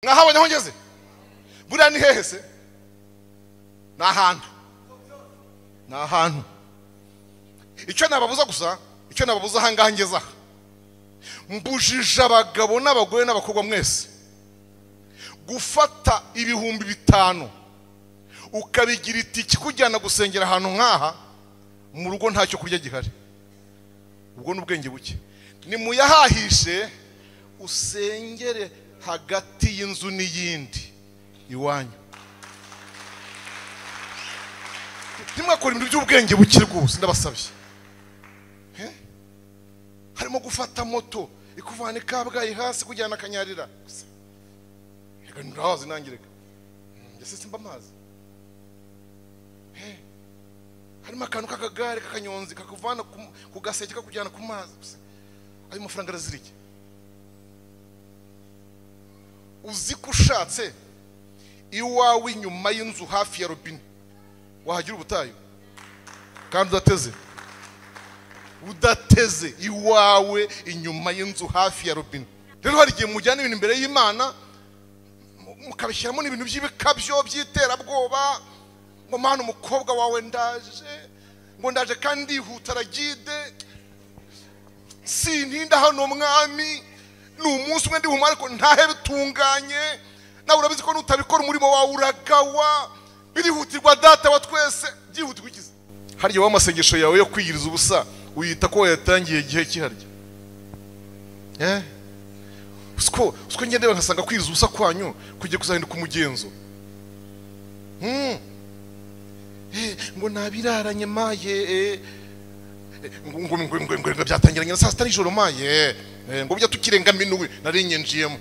mwahabonye aho ngeze buriya ni hehe se ni ahantu ni ahantu icyo nababuza gusa icyo nababuza ahangaha ngeze aha mbujije abagabo n'abagore n'abakobwa mwese gufata ibihumbi bitanu ukabigira itiki kujyana gusengera ahantu nk'aha mu rugo ntacyo kurya gihari ubwo ni ubwenge buke nimuyahahishe usengere hagati y'inzu n'iyindi iwanyu ntimwakore ibintu by'ubwenge buke rwose ndabasabye harimo gufata moto ikuvana ikabwayi hasi kujyana akanyarira reka nturahazi nangireka mbese simba amazi harimo akantu k'akagare k'akanyonzi kakuvana ku gaseke kakujyana ku mazi ayo mafaranga arazirike uzi ko ushatse iwawe inyuma y'inzu hafi ya robine wahagira ubutayu kandi udateze udateze iwawe inyuma y'inzu hafi ya robine rero hari igihe mujyana ibintu imbere y'imana mukabishyiramo n'ibintu by'ibikabyo by'iterabwoba ngo mwana umukobwa wawe ndaje ngo ndaje kandi ndihuta aragide sintinda hano mwami ni umunsi umwe ndibuhumare ariko ntahe bitunganye nawe urabizi ko nutabikora umurimo wawe uragawa birihutirwa data wa twese byihutirwa ikizi harya wowe amasengesho yawe yo kwiyiriza ubusa uyita ko wayatangiye igihe kiharya usiko usiko ngende nkasanga kwiyiriza ubusa kwanyu kujya kuzahinduka umugenzo ngo nabiraranye maye ngo ngo byatangiranye na saa sita nijoro maye ngo bujya tukirenga minuwe narenye njiyemo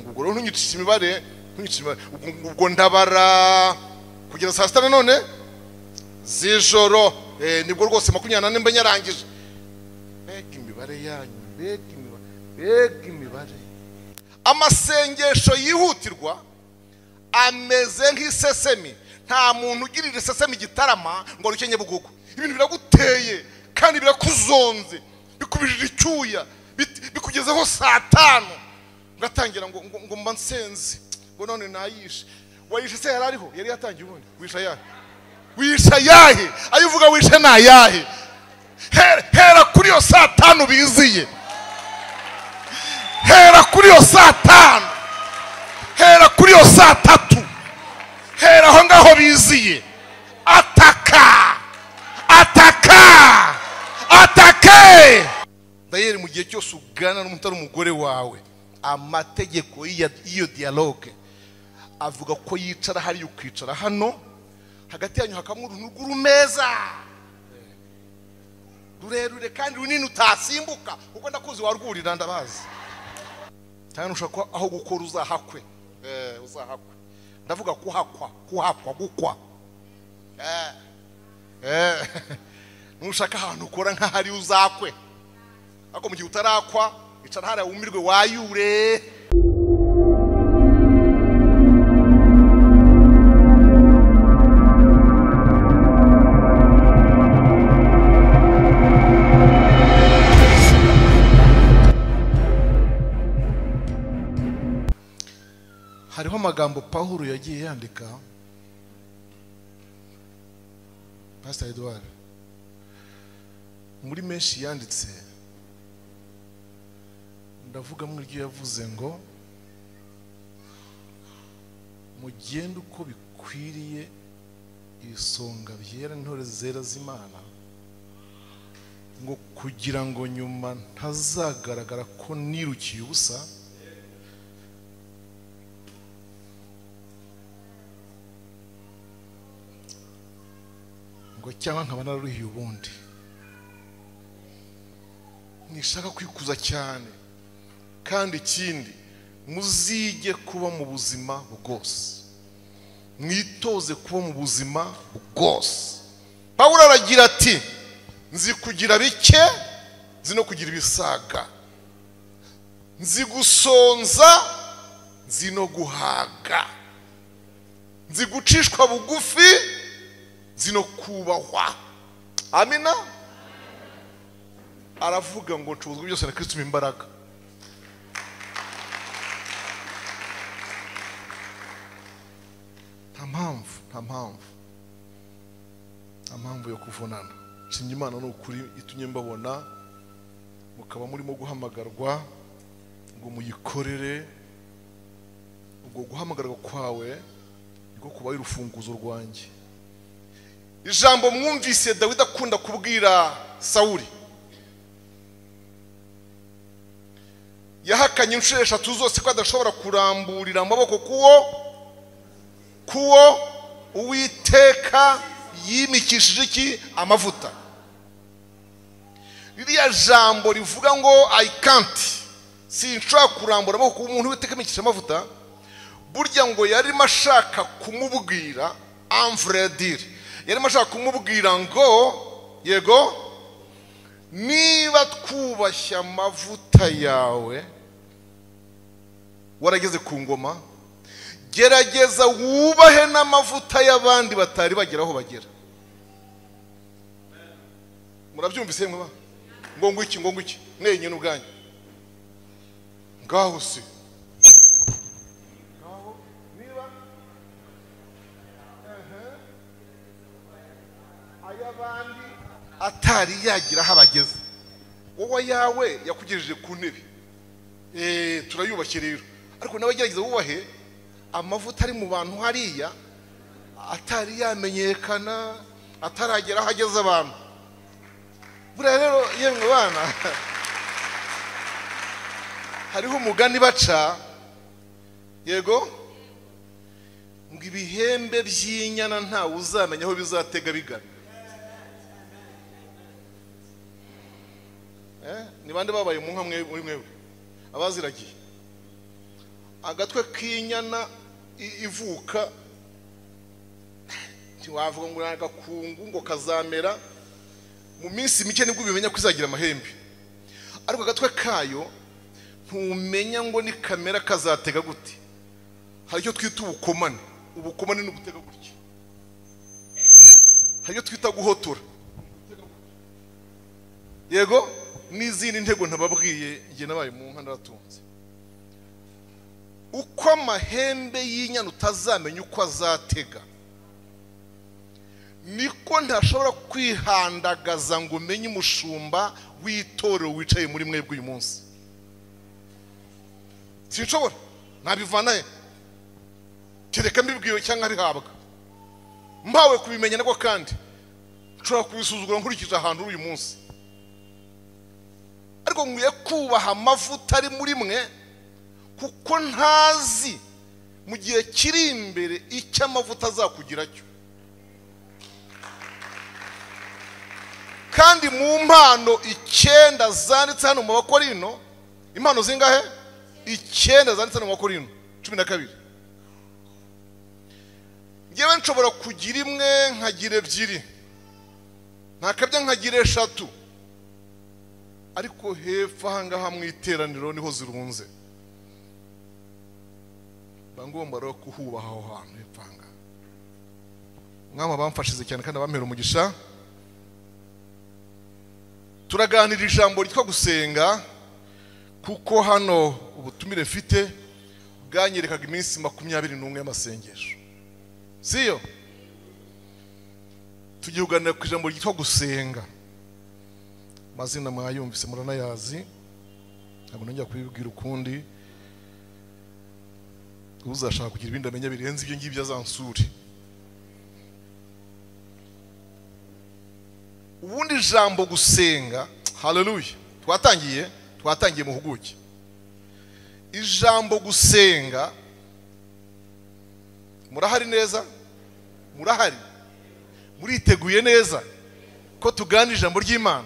ngo ubwo rero ntunyicishe imibare ntunyicishe imibare ubwo ndabara kugeza saa sita nanone z'ijoro nibwo rwose makumyabiri n'ane mba nyarangije mbega imibare yanyu mbega imibare mbega imibare amasengesho yihutirwa ameze nk'isesemi nta muntu ugirira isesemi igitarama ngo rukenye bugugu ibintu biraguteye kandi birakuzonze bikubijije icyuya bikugezeho saa tanu ugatangira ngo ngo mba nsenze ngo none nayishe wayishe se yari ariho yari yatangiye ubundi wisha yahe wisha yahe ayo uvuga wishe ni ayahe hera kuri iyo saa tanu biziye hera kuri iyo saa tanu hera kuri iyo saa tatu hera aho ngaho biziye ataka ataka atake dayeri mu gihe cyose ugana n'umutari umugore wawe amategeko y'iyo diyaloge avuga ko yicara hariya ukicara hano hagati yanyu hakamo uruntu rw'urumeza rurerure kandi runini utasimbuka kuko ndakuzi warwurira ndabazi cyane ushobora kuba aho gukora uzahakwe uzahakwe ndavuga kuhakwa kuhakwa gukwa nushaka ahantu ukora nk'ahari uzakwe ariko mu gihe utarakwa icara hariya wumirwe wayure hariho amagambo pawulo yagiye yandika pasiteri eduard muri menshi yanditse ndavuga mu iryo yavuze ngo mugende uko bikwiriye ibisonga byera intore zera z'imana ngo kugira ngo nyuma ntazagaragara ko nirukiye ubusa ngo cyangwa nkaba nararuhiye ubundi nishaka kwikuza cyane kandi ikindi muzige kuba mu buzima bwose mwitoze kuba mu buzima bwose pawulo aragira ati nzi kugira bike nzi no kugira ibisaga nzi gusonza nzi no guhaga nzi gucishwa bugufi nzi no kubahwa amina aravuga ngo nshobozwa byose na kirisitime imbaraga mpamvu nta mpamvu nta mpamvu yo kuvunana nshimye imana ni ukuri itumye mbabona mukaba murimo guhamagarwa ngo muyikorere ubwo guhamagarwa kwawe niko kubaye urufunguzo rwanjye ijambo mwumvise dawidi akunda kubwira sawuri yahakanye inshuro eshatu zose ko adashobora kuramburira amaboko kuwo kuwo uwiteka yimikishije iki amavuta ririya jambo rivuga ngo i can't sinshobora kurambura amaboko ku muntu witeka yimikishije amavuta burya ngo yarimo ashaka kumubwira amvuredire yarimo ashaka kumubwira ngo yego niba twubashye amavuta yawe warageze ku ngoma gerageza wubahe n'amavuta y'abandi batari bagera aho bagera murabyumvise mwaba ngo ngwiki ngo ngwiki mwenyine ubwanyu ngaho se ay'abandi atari yagira aho abageze wowe yawe yakugejeje ku ntebe eee turayubashye rero ariko nawe gerageza wubahe amavuta ari mu bantu hariya atari yamenyekana ataragera aho ageze abantu buriya rero yemwe bana hariho umugani baca yego ngo ibihembe by'inyana ntawe uzamenya aho bizatega bigana ni bande babaye mu nka muri mwebwe abaziragiye agatwe k'inyana ivuka ntiwavuga ngo ni agakungu ngo kazamera mu minsi mike nibwo ubimenya ko izagira amahembe ariko agatwe kayo ntumenya ngo ni kamera kazatega gute hari icyo twita ubukomane ubukomane ni ugutega gutya hari icyo twita guhotora yego n'izindi ntego ntababwiye njye nabaye mu nka ndaratunze uko amahembe y'inyana utazamenya uko azatega niko ntashobora kwihandagaza ngo umenye umushumba w'itorero wicaye muri mwebwe uyu munsi sinshobora ntabivanaye kereka mbibwiwe cyangwa bihabwa mpawe kubimenya nabwo kandi nshobora kubisuzugura nkurikije ahantu uri uyu munsi ariko nkwiye kubaha amavuta ari muri mwe kuko ntazi mu gihe kiri imbere icyo amavuta azakugira cyo kandi mu mpano icyenda zanditse hano mu bakorino impano zingahe icyenda zanditse hano mu bakorino cumi na kabiri ngewe nshobora kugira imwe nkagira ebyiri ntakabya nkagira eshatu ariko hepfo ahangaha mu iteraniro niho zirunze mba ngomba rero kuhubaha aho hantu hepfo ahangaha mwama bamfashize cyane kandi abampera umugisha turaganira ijambo ryitwa gusenga kuko hano ubutumire mfite bwanyerekaga iminsi makumyabiri n'umwe y'amasengesho siyo tugiye kuganira ku ijambo ryitwa gusenga amazina mwayumvise muranayazi ntabwo nongera kubibwira ukundi uzashaka kugira ibindi amenya birenze ibyo ngibyo azansure ubundi ijambo gusenga haleluya twatangiye twatangiye mu huguke ijambo gusenga murahari neza murahari muriteguye neza ko tugana ijambo ry'imana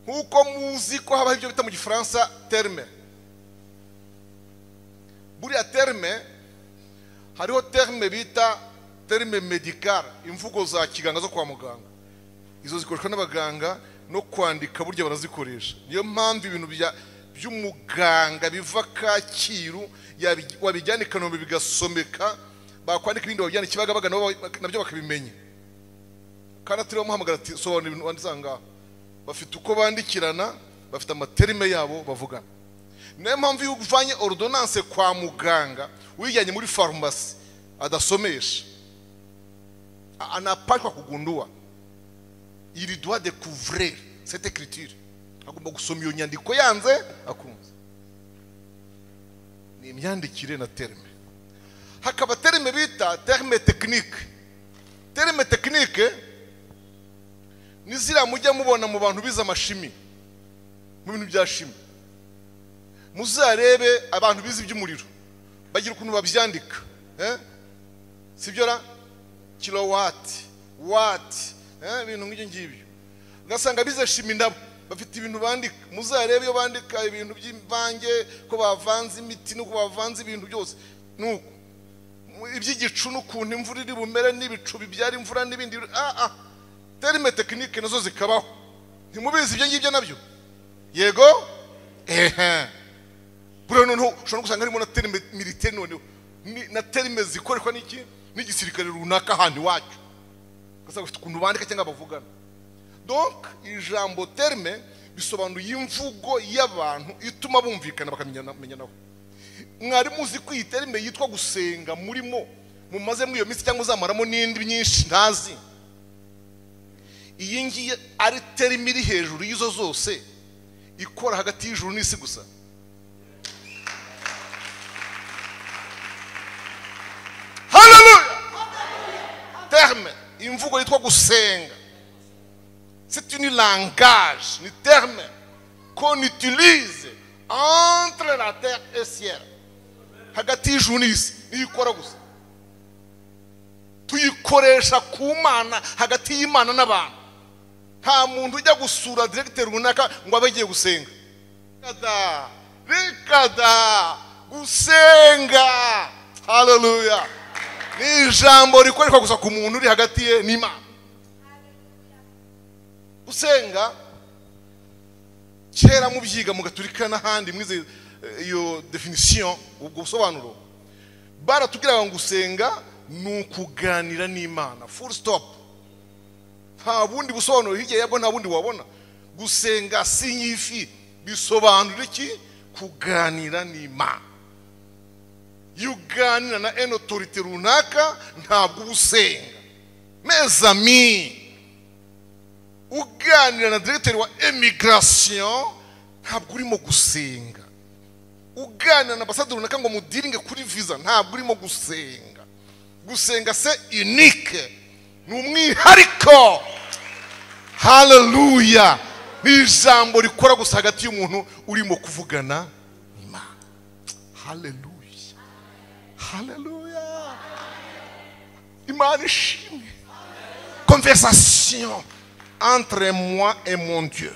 nk'uko muzi ko habaho ibyo bita mu gifaransa terme buriya terme hariho terme bita terme medikare imvugo za kiganga zo kwa muganga izo zikoreshwa n'abaganga no kwandika burya barazikoresha niyo mpamvu ibintu by'umuganga biva kacyiru wabijyana i kanombe bigasomeka bakwandika ibindi babijyana i kibagabaga nabyo bakabimenya kandi atari bamuhamagara ati sobanura ibintu wanditse aha ngaha bafite uko bandikirana bafite amaterime yabo bavugana niyo mpamvu iyo uvanye ordonance kwa muganga uyijyanye muri farumasi adasomesha A- anapashwa kugundua ili doit découvrir cette écriture agomba gusoma iyo nyandiko yanze akunze ni imyandikire na terme hakaba terme bita terme technique terme technique ni ziriya mujya mubona mu bantu bize amashimi mu bintu bya shimi muzarebe abantu bize iby'umuriro bagira ukuntu babyandika eh? sibyo ra kilowati wati eh, ibintu nk'ibyo ngibyo ugasanga bize shimi nabo bafite ibintu bandika muzarebe iyo bandika ibintu by'imvange ko bavanze imiti nuko bavanze ibintu byose nuko Mu- iby'igicu n'ukuntu imvura iri bumere n'ibicu bibyara imvura n'ibindi ah ah terime tekinike nazo zikabaho ntimubizi ibyo ngibyo nabyo yego ehe buriya noneho ushobora no gusanga harimo na terime militeri noneho ni- na terime zikoreshwa n'iki n'igisirikare runaka ahantu iwacu ugasanga bafite ukuntu bandika cyangwa bavugana donc ijambo terme bisobanuye imvugo y'abantu ituma bumvikana bakamenyanaho mwarimu uzi ko iyi terme yitwa gusenga murimo mumaze muri iyo minsi cyangwa uzamaramo n'indi myinshi ntazi iyi ngiyi ari terime iri hejuru y'izo zose ikora hagati y'ijuru n'isi gusa haleluya terme imvugo yitwa gusenga C'est une langage, une terme qu'on utilise entre la terre et le ciel. hagati y'ijuru n'isi niyo ikora gusa tuyikoresha ku mana hagati y'imana n'abantu nta muntu ujya gusura diregiteri runaka ngo abe agiye gusenga kada rikada gusenga haleluya ni ijambo rikoreshwa gusa ku muntu uri hagati ye n'imana gusenga kera mubyiga mugaturika n'ahandi mwize eh, iyo definition ubwo busobanuro baratubwiraga ngo gusenga ni ukuganira n'imana full stop nta bundi busobanuro hirya yabwo nta bundi wabona gusenga sinyifi bisobanura iki kuganira n'imana iyo uganira na eno otorite runaka ntabwo uba usenga mezami uganira na diregiteri wa emigirasiyo ntabwo urimo gusenga uganira na ambasaderi runaka ngo mudiringe kuri viza ntabwo urimo gusenga gusenga se unike ni umwihariko haleluya ni ijambo rikora gusa hagati y'umuntu urimo kuvugana n'imana haleluya haleluya imana ishimwe conversation entre moi et mon dieu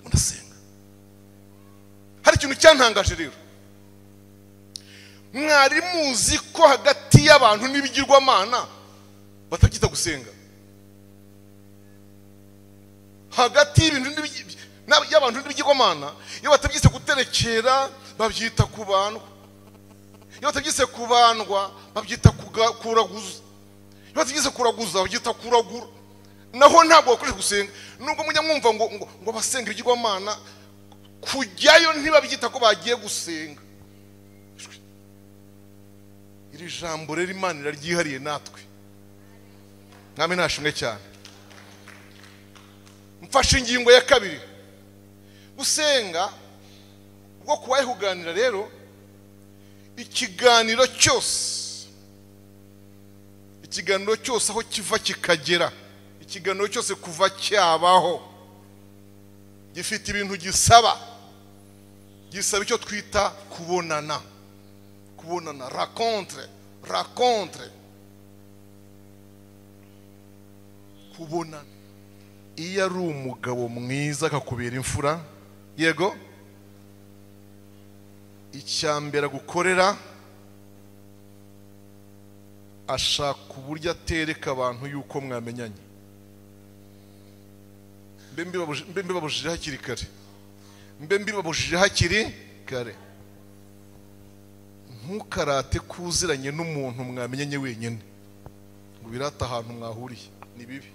ndasenga hari ikintu cyantangaje rero mwari muzi ko hagati y'abantu n'ibigirwamana batabyita gusenga hagati y'ibintu n'ibigi- n'ab- y'abantu n'ibigirwamana iyo batabyise guterekera babyita kubandwa iyo batabyise kubandwa babyita kuga- kuraguza iyo batabyise kuraguza babyita kuragura naho ntabwo bakoresha gusenga nubwo mujya mwumva ngo ngo ngo abasenga ibigirwamana kujyayo ntibabyita ko bagiye gusenga iri jambo rero imana iraryihariye natwe mwami ntashimwe cyane mfashe ingingo ya kabiri gusenga bwo kubaye kuganira rero ikiganiro cyose ikiganiro cyose aho kiva kikagera ikiganiro cyose kuva cyabaho gifite ibintu gisaba gisaba icyo twita kubonana kubonana rakontre rakontre kubonana iyo ari umugabo mwiza akakubera imfura yego icyambere agukorera ashaka uburyo atereka abantu yuko mwamenyanye mbe mbibabuji- mbe mbibabujije hakiri kare mbe mbibabujije hakiri kare ntukarate ko uziranye n'umuntu mwamenyanye wenyine ngo birate ahantu mwahuriye ni bibi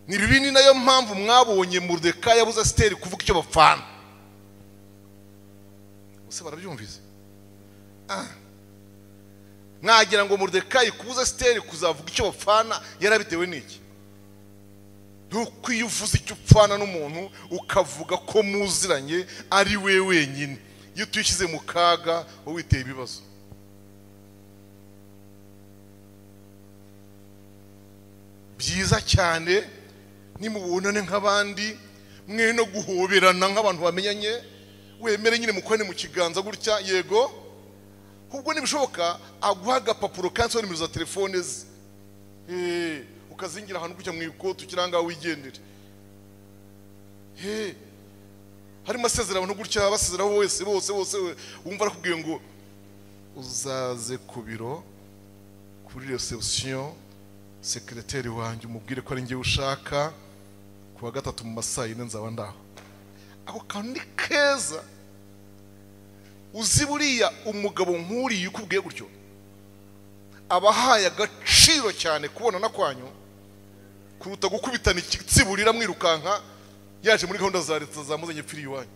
ni bibi ni nayo mpamvu mwabonye murudekayi yabuze asiteri kuvuga icyo bapfana ese barabyumvise Ah. mwagira ngo murudekayi kubuza siteri kuzavuga icyo bapfana yarabitewe n'iki nuko iyo uvuze icyo upfana n'umuntu ukavuga ko muziranye ari we wenyine iyo tuyishyize mu kaga wowe witeye ibibazo byiza cyane nimubonane nk'abandi mwe no guhoberana nk'abantu bamenyanye wemere nyine mukorane mu kiganza gutya yego ubwo nibishoboka aguha agapapuro kanditseho nimero za telefone ze Eh, ukazingira ahantu gutya mu ikote ukira ngaho wigendere Eh, harimo asezera abantu gutya basezeraho wese bose bose we- wumva arakubwiye ngo uzaze ku biro kuri reception sekireteri wanjye umubwire ko ari njye ushaka ku wa gatatu mu masaa yine nzaba ndaho ako kantu ni keza uzi buriya umugabo nk'uriya ukubwiye gutyo aba ahaye agaciro cyane kubonana kwanyu kuruta gukubitana ikitsiburira mwirukanka yaje muri gahunda za leta zamuzanye pfiri iwanyu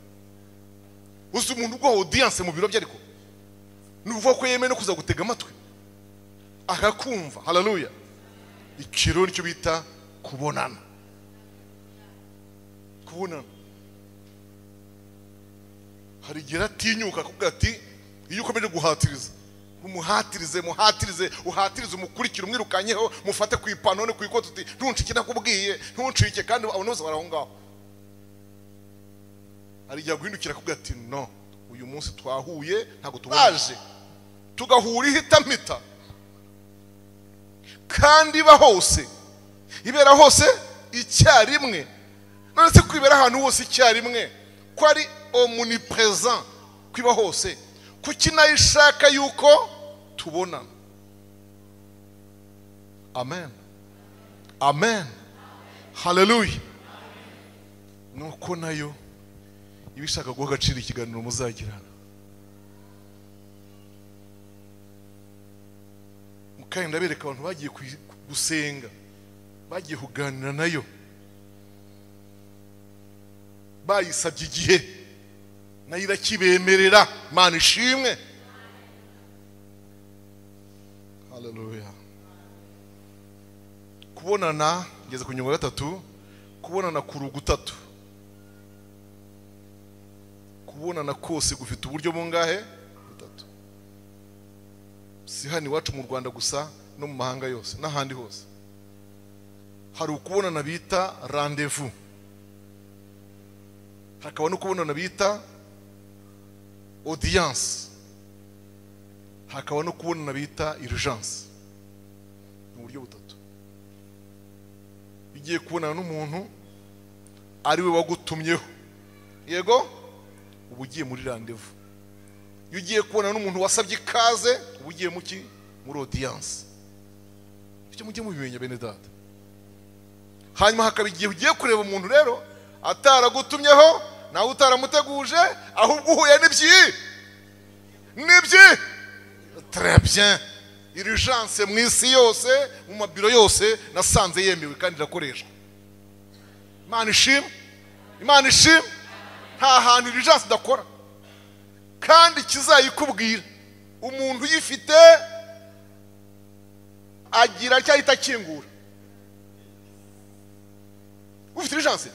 uzi umuntu ubwo odiyanse mu biro bye ariko ni ukuvuga ko yemeye no kuza gutega amatwi akakumva hararuya ikiro nicyo bita kubonana kubonana hari igihe atinyuka akakubwira ati iyo ukomeje guhatiriza umuhatirize muhatirize uhatirize umukurikire umwirukanyeho mufate ku ipantaro no ku ikote uti ntuncike nakubwiye ntuncike kandi abantu bose bari aho ngaho hari igihe aguhindukira akakubwira ati no uyu munsi twahuye ntabwo tubaje tugahura ihitamita kandi iba hose ibera hose icyarimwe none se kwibera ahantu hose icyarimwe ko ari omnipresent kwiba hose kuki nayo ishaka yuko tubonana amen amen haleluya nuko nayo iba ishaka guha agaciro ikiganiro muzagirana kandi ndabereka abantu bagiye kuyi- gusenga bagiye kuganira nayo bayisabye igihe nayo irakibemerera mana ishimwe haleluya kubonana ngeze ku nyungu ya gatatu kubonana ku rugutatu kubonana kose gufite uburyo bungahe butatu si hano iwacu mu rwanda gusa no mu mahanga yose n'ahandi hose hari ukubonana bita rendez-vous hakaba no kubonana bita audience hakaba no kubonana bita urgence ni uburyo butatu igiye kubonana n'umuntu ari we wagutumyeho yego uba ugiye muri rendez-vous iyo ugiye kubonana n'umuntu wasabye ikaze uba ugiye mu ki muri audience icyo mujye mubimenya bene data hanyuma hakaba igihe ugiye kureba umuntu rero ataragutumyeho nawe utaramuteguje ahubwo uhuye n'ibyi n'ibyi très bien urgence mu isi yose mu mabiro yose nasanze yemewe kandi irakoreshwa imana ishimwe imana ishimwe nta hantu urgence idakora kandi kizayikubwira umuntu uyifite agira cyahita akingura ufite irijanse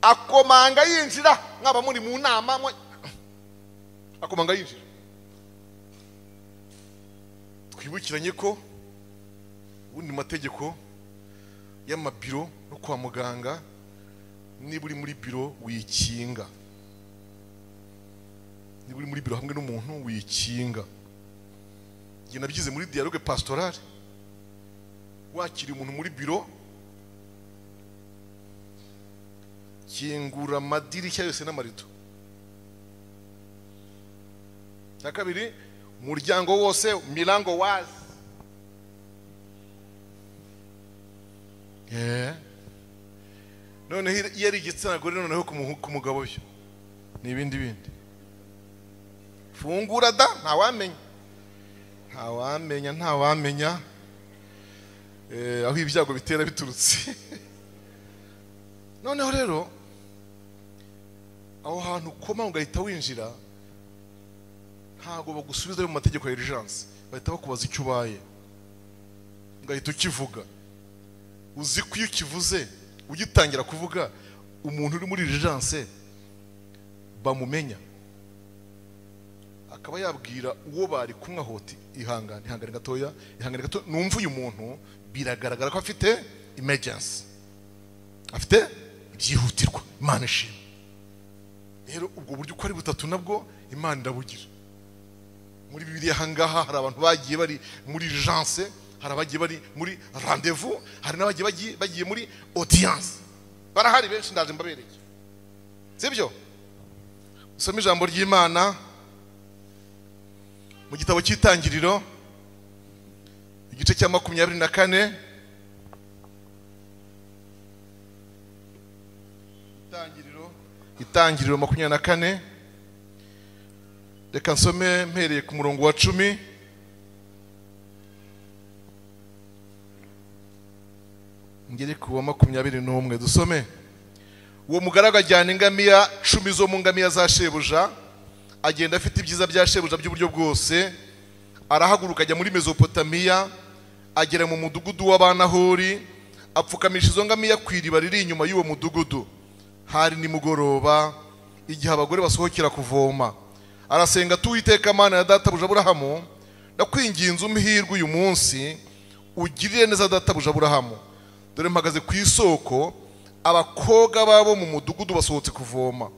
akomanga yinjira mwaba muri mu nama mwe- akomanga yinjira twibukiranye ko ubundi mategeko y'amabiro no kwa muganga niba uri muri biro wikinga niba uri muri biro hamwe n'umuntu wikinga njye nabyize muri dialogue pastorale wakiriye umuntu muri biro kingura amadirishya yose n'amarido cya kabiri umuryango wose mirango wazi Eh. noneho iyo ari igitsina gore noneho ku muhu- ku mugabo byo ni ibindi bindi fungura da ntawamenya ntawamenya ntawamenya Eh, aho ibyago bitera biturutse noneho rero aho hantu ukoma ugahita winjira ntabwo bagusubiza mu mategeko ya erijanse bahita bakubaza icyo ubaye ugahita ukivuga uzi ko iyo ukivuze ugitangira kuvuga umuntu uri muri erijanse bamumenya akaba yabwira uwo bari kumwe aho ati ihangane ihangane gatoya ihangane gato numva uyu muntu biragaragara ko afite emergency afite ibyihutirwa imana ishima rero ubwo buryo uko ari butatu nabwo imana irabugira muri bibiri ahangaha hari abantu bagiye bari muri janse hari abagiye bari muri rendezvous hari n'abagiye bagiye bagiye muri audience barahari benshi ndaje mbabereke sibyo usome ijambo ry'imana mu gitabo cy'itangiriro igice cya makumyabiri na kane itangiriro itangiriro makumyabiri na kane reka nsome mpereye ku murongo wa cumi ngere ku wa makumyabiri n'umwe dusome uwo mugaragu ajyana ingamiya cumi zo mu ngamiya za shebuja agenda afite ibyiza bya shebuja by'uburyo bwose arahaguruka ajya muri mezopotamiya agera mu mudugudu w'abanahori apfukamisha izo ngamiya ku iriba riri inyuma y'uwo mudugudu hari nimugoroba igihe abagore basohokera kuvoma arasenga ati uwiteka mana ya databuja aburahamu ndakwinginze umuhirwe uyu munsi ugirire neza databuja aburahamu dore mpagaze ku isoko abakobwa babo mu mudugudu basohotse kuvoma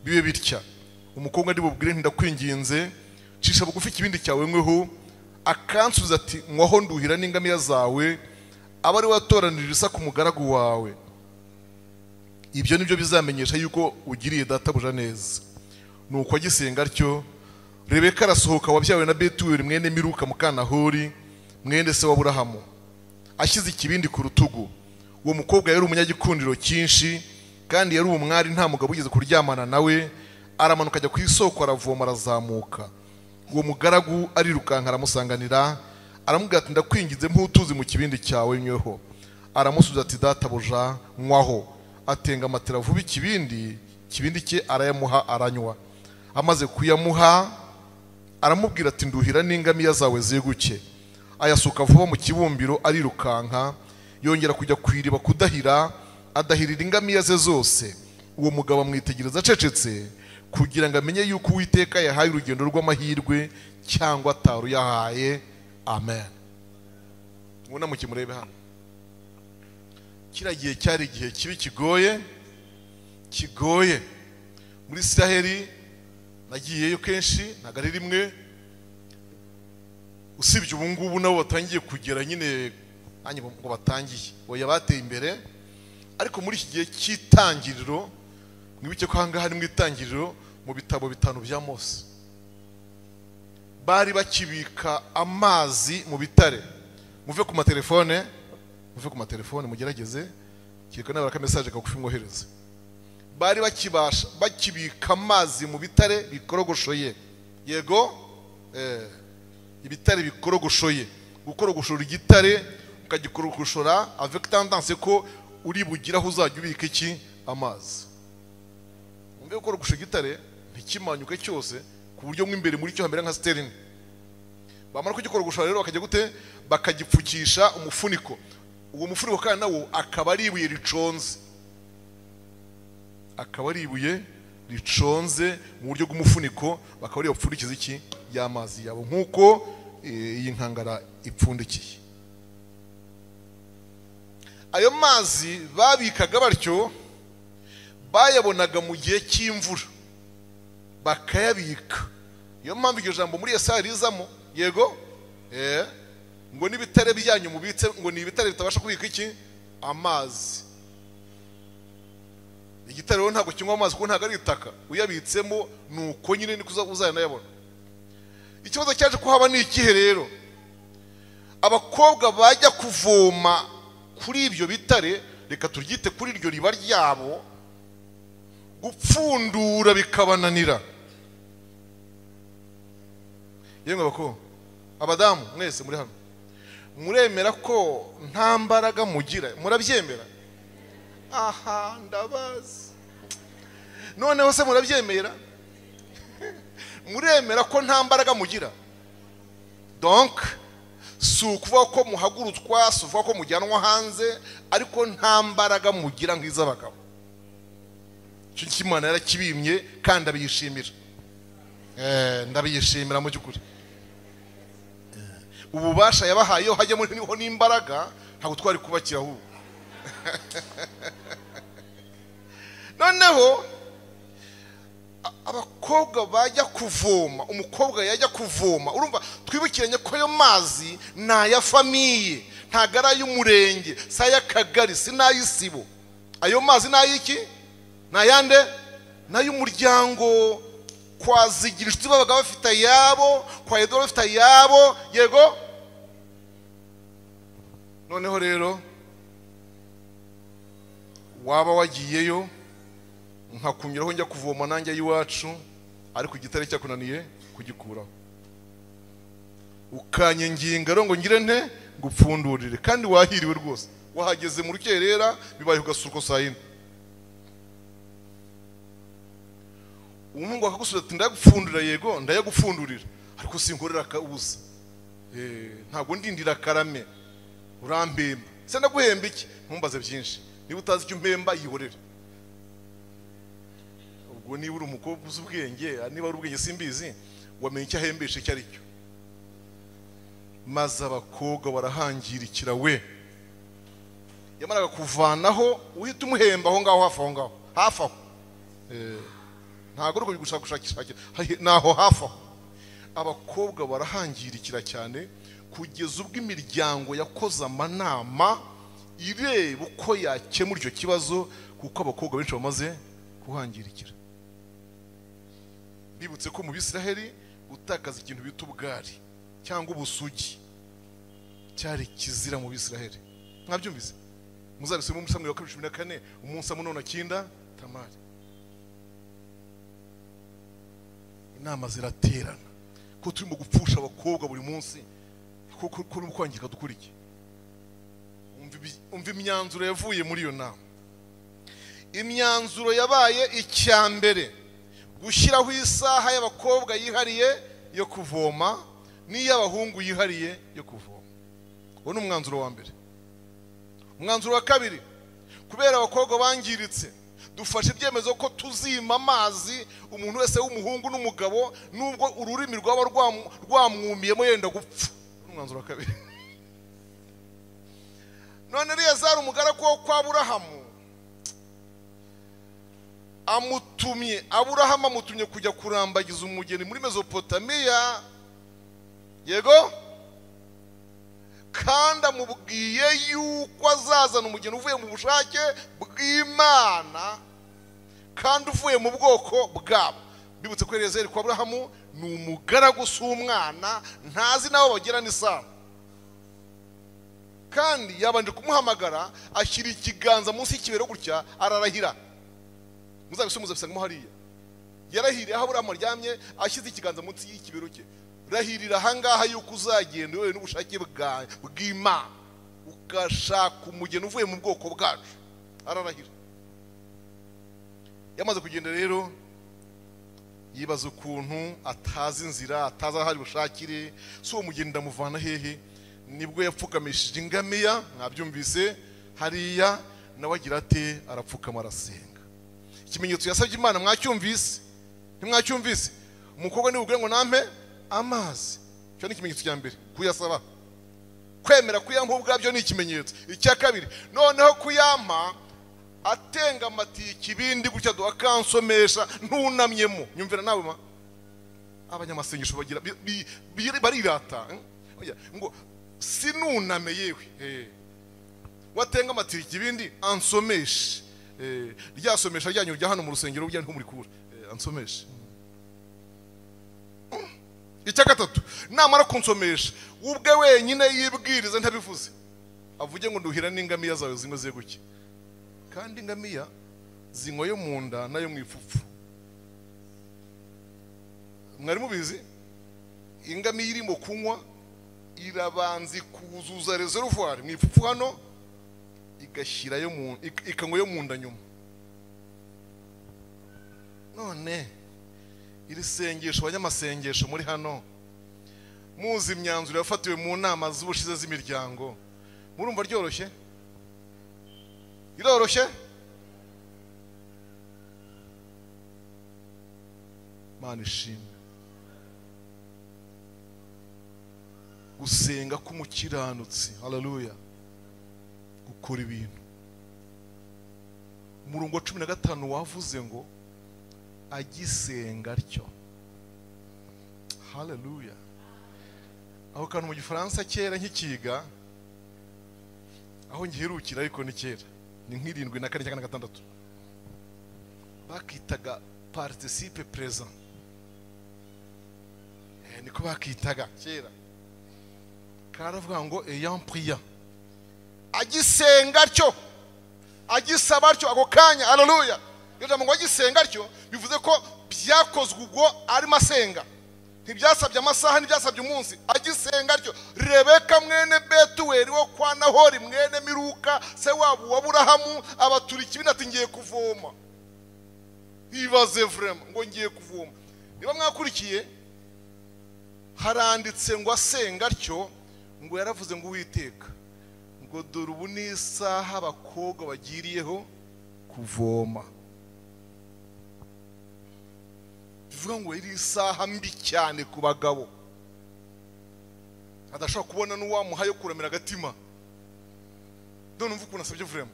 bibe bitya umukobwa ari bubwire ndakwinginze cisha bugufi ikibindi cyawe nkweho akansubiza ati nkwaho nduhira n'ingamiya zawe aba ari watoranirira isa ku mugaragu wawe ibyo nibyo bizamenyesha yuko ugiriye databuja neza ni uko agisenga atyo rebeka arasohoka wabyawe na betuweli mwene miruka mukanahori mwene se w'aburahamu ashyize ikibindi ku rutugu uwo mukobwa yari umunyagikundiro cyinshi kandi yari umwari nta mugabo ugeze kuryamana nawe aramanuka ajya ku isoko aravoma arazamuka uwo mugaragu arirukanka aramusanganira aramubwira ati ndakwinginze mputuzi mu kibindi cyawe nyweho aramusubiza ati databuja nywaho atenga amatera vuba ikibindi ikibindi cye arayamuha aranywa amaze kuyamuha aramubwira ati nduhira n'ingamiya zawe zeguke ayasuka vuba mu kibumbiro arirukanka yongera kujya ku iriba kudahira adahirira ingamiya ze zose uwo mugabo amwitegereza acecetse kugira ngo amenye yuko uwiteka yahaye urugendo rw'amahirwe cyangwa ataruyahaye amen ubona mu kimurebe hano kiriya gihe cyari igihe kibi kigoye kigoye muri israheli nagiyeyo kenshi ntabwo ari rimwe usibye ubu ngubu nabo batangiye kugera nyine ngo batangiye oya bateye imbere ariko muri iki gihe cy'itangiriro mwibuke ko ahangaha ni mu itangiriro mu bitabo bitanu bya mose bari bakibika amazi mu bitare muve ku matelefone muve ku matelefone mugerageze kereka nawe ka mesaje kagufi mwohereze bari bakibasha bakibika amazi mu bitare bikorogoshoye yego ibitare bikorogoshoye gukorogoshora igitare ukagikorogoshora avec tendance ko uri bugiraho uzajya ubika iki amazi mbega gukora gusha igitare ntikimanyuke cyose ku buryo mo imbere muri cyo hamera nka siterine bamara kugikora gushora rero bakajya gute bakagipfukisha umufuniko uwo mufuniko kandi nawo akaba ari ibuye riconze akaba ari ibuye riconze mu buryo bw'umufuniko bakaba ariyo bapfundikiza iki y'amazi yabo nk'uko iyi nkangara ipfundikiye ayo mazi babikaga batyo bayabonaga mu gihe cy'imvura bakayabika niyo mpamvu iryo jambo muri esa rizamo yego ngo n'ibitare byanyu mubitse ngo ni ibitare bitabasha kubika iki amazi igitare rero ntabwo kinywa amazi kuko ntabwo ari itaka uyabitsemo ni uko nyine niko uzanayabona ikibazo cyaje ko haba ni ikihe rero abakobwa bajya kuvoma kuri ibyo bitare reka turyite kuri iryo riba ryabo gupfundura bikabananira yewe abakobwa abadamu mwese muri hano muremera ko nta mbaraga mugira murabyemera aha ndabazi noneho se murabyemera muremera ko nta mbaraga mugira donc si ukuvuga ko muhagurutswa si ukuvuga ko mujyanwa hanze ariko nta mbaraga mugira nk'iz'abagabo icyo ngicyo imana yarakibimye kandi ndabiyishimira Eh, ndabiyishimira mu by'ukuri Eh, ububasha yabahaye iyo hajyamo niho n'imbaraga ntabwo twari kubakira ahubwo noneho a- abakobwa bajya kuvoma umukobwa yajya kuvoma urumva twibukiranye ko ayo mazi ni aya famiye ntabwo ari ay'umurenge si ay'akagari si n'ay'isibo ayo mazi ni ay'iki ni ayande ni ay'umuryango kwa zigira inshuti babaga bafite ayabo kwa edoro bafite ayabo yego noneho rero waba wagiyeyo nkakunyuraho njya kuvoma nanjye ay'iwacu ariko igitare cyakunaniye kugikuraho ukanyenginga rero ngo ngire nte gupfundurire kandi wahiriwe rwose wahageze mu rukerera bibaye ugasuka saa yine umuhungu akagusubiza ati ndayagupfundurira yego ndayagupfundurira ariko sinkorera akabuza Eh, ntabwo ndindira akarame urampemba se ndaguhemba iki ntumbaze byinshi niba utazi icyo umpemba yihorere ubwo niba uri umukobwa uzi ubwenge ah, niba ari ubwenge simbizi wamenya icyo ahembesha icyo ari cyo maze abakobwa barahangirikira we yamaraga kuvanaho uhita umuhemba aho ngaho hafi aho ngaho hafi aho ntabwo ari gushakashakira ni aho hafi aho abakobwa barahangirikira cyane kugeza ubwo imiryango yakoze amanama ireba uko yakemura icyo kibazo kuko abakobwa benshi bamaze kuhangirikira bibutse ko mu bisiraheli gutakaza ikintu bita ubwari cyangwa ubusugi cyari kizira mu bisiraheli mwabyumvise muzabisome muri samweli wa kabiri cumi na kane umunsi amunoni akinda tamari inama ziraterana ko turimo gupfusha abakobwa buri munsi ko ko no kwangirika dukora iki Umva ibi- umva imyanzuro yavuye muri iyo nama imyanzuro yabaye icya mbere gushyiraho isaha y'abakobwa yihariye yo kuvoma n'iy'abahungu yihariye yo kuvoma uwo ni umwanzuro wa mbere umwanzuro wa kabiri kubera abakobwa bangiritse dufashe ibyemezo ko tuzima amazi umuntu wese w'umuhungu n'umugabo nubwo ururimi rwaba rwamu- rwamwumiyemo yenda gupfa Ni umwanzuro wa kabiri none eliyazari umugaragu wo kwa aburahamu amutumye aburahamu amutumye kujya kurambagiza umugeni muri mezopotamiya yego kandi amubwiye yuko azazana umugeni uvuye mu bushake bw'imana kandi uvuye mu bwoko bwabo bibutse ko elezeri kwa aburahamu ni umugaragu si umwana ntazi n'abo bagirana isano kandi yabanje kumuhamagara ashyira ikiganza munsi y'ikibero gutya ararahira muzabisomuza bisangamo hariya yarahiriye aho aburahamu aryamye ashyize ikiganza munsi y'ikibero cye rahirira ahangaha yuko uzagenda wowe n'ubushake bwa- bw'imana ugashaka umugeni uvuye mu bwoko bwacu ararahira yamaze kugenda rero yibaza ukuntu atazi inzira atazi aho ari bushakire si uwo mugeni ndamuvana hehe nibwo yapfukamishije ingamiya mwabyumvise hariya nawe agira ate arapfukama arasenga ikimenyetso yasabye imana mwacyumvise ntimwacyumvise umukobwa nibubwire ngo nampe amazi icyo ni ikimenyetso cya mbere kuyasaba kwemera kuyampa ubwabyo ni ikimenyetso icya kabiri noneho kuyampa atenga amatiye ikibindi gutya duha akansomesha ntunamyemo nyumvira nawe ma abanyamasengesho bagira bi- bi- bi- barirata eh? Oya, ngo sinuname yewe eh watenga amatiyo ikibindi ansomeshe Eh, ryasomesha ryanyu rya hano mu rusengero rya muri kura Eh, ansomeshe Mm. icya gatatu namara kunsomesha ubwe wenyine yibwirize ntabivuze avuge ngo nduhira n'ingamiya zawe zimwe ze guke kandi ingamiya zinywa yo mu nda nayo mu ipfupfu mwari mubizi ingamiya irimo kunywa irabanza ikuzuza reservoir mu ipfupfu hano igashyirayo mu ik- ikanywa yo mu nda nyuma none iri sengesho abanyamasengesho muri hano muzi imyanzuro yafatiwe mu nama z'ubushize z'imiryango murumva ryoroshye iroroshye mana ishimwe gusenga k'umukiranutsi haleluya gukora ibintu umurongo wa cumi na gatanu wavuze ngo agisenga atyo haleluya aho kantu mu gifaransa kera nkikiga aho ngiherukira ariko ni kera ni nk'irindwi na kane cyangwa na gatandatu bakitaga paritisipe perezida niko bakitaga kera karavuga ngo eyampuya agisenga atyo agisaba atyo ako kanya haleluya iyo jambo ngo agisenga atyo bivuze ko byakozwe ubwo arimo asenga ntibyasabye amasaha ntibyasabye umunsi agisenga atyo rebeka mwene betuweli wo kwa nahori mwene miruka se wabo wa burahamu abatura ikibindi ati ngiye kuvoma ibaze vurema ngo ngiye kuvoma niba mwakurikiye haranditse ngo asenga atyo ngo yaravuze ngo uwiteka ngo dore ubu ni isaha abakobwa bagiriyeho kuvoma bivuga ngo iri isaha mbi cyane ku bagabo adashobora kubona n'uwamuhaye kuramira agatima none umva ukuntu asabye vurema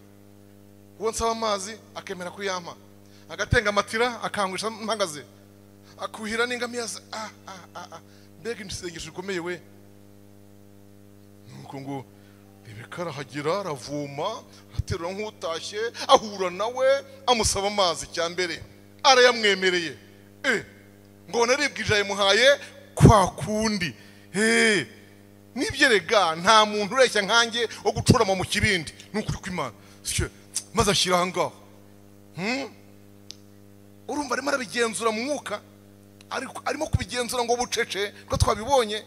uwo nsaba amazi akemera kuyampa agatenga amatira akangurisha mpagaze akuhira n'ingamiya ze ah ah ah ah mbega isengesho rikomeye we nuko ngo rebeka arahagera aravoma aterura nk'utashye ahura nawe amusaba amazi cya mbere arayamwemereye eh ngo naribwije yamuhaye kwa kundi eh nibyo rega nta muntu ureshya nkanjye wo gucurama mu kibindi ni ukuri kw'imana sicyo maze ashyira aha ngaho Hmm? urumva arimo arabigenzura mu mwuka ariko- arimo kubigenzura ngo bucece ko twabibonye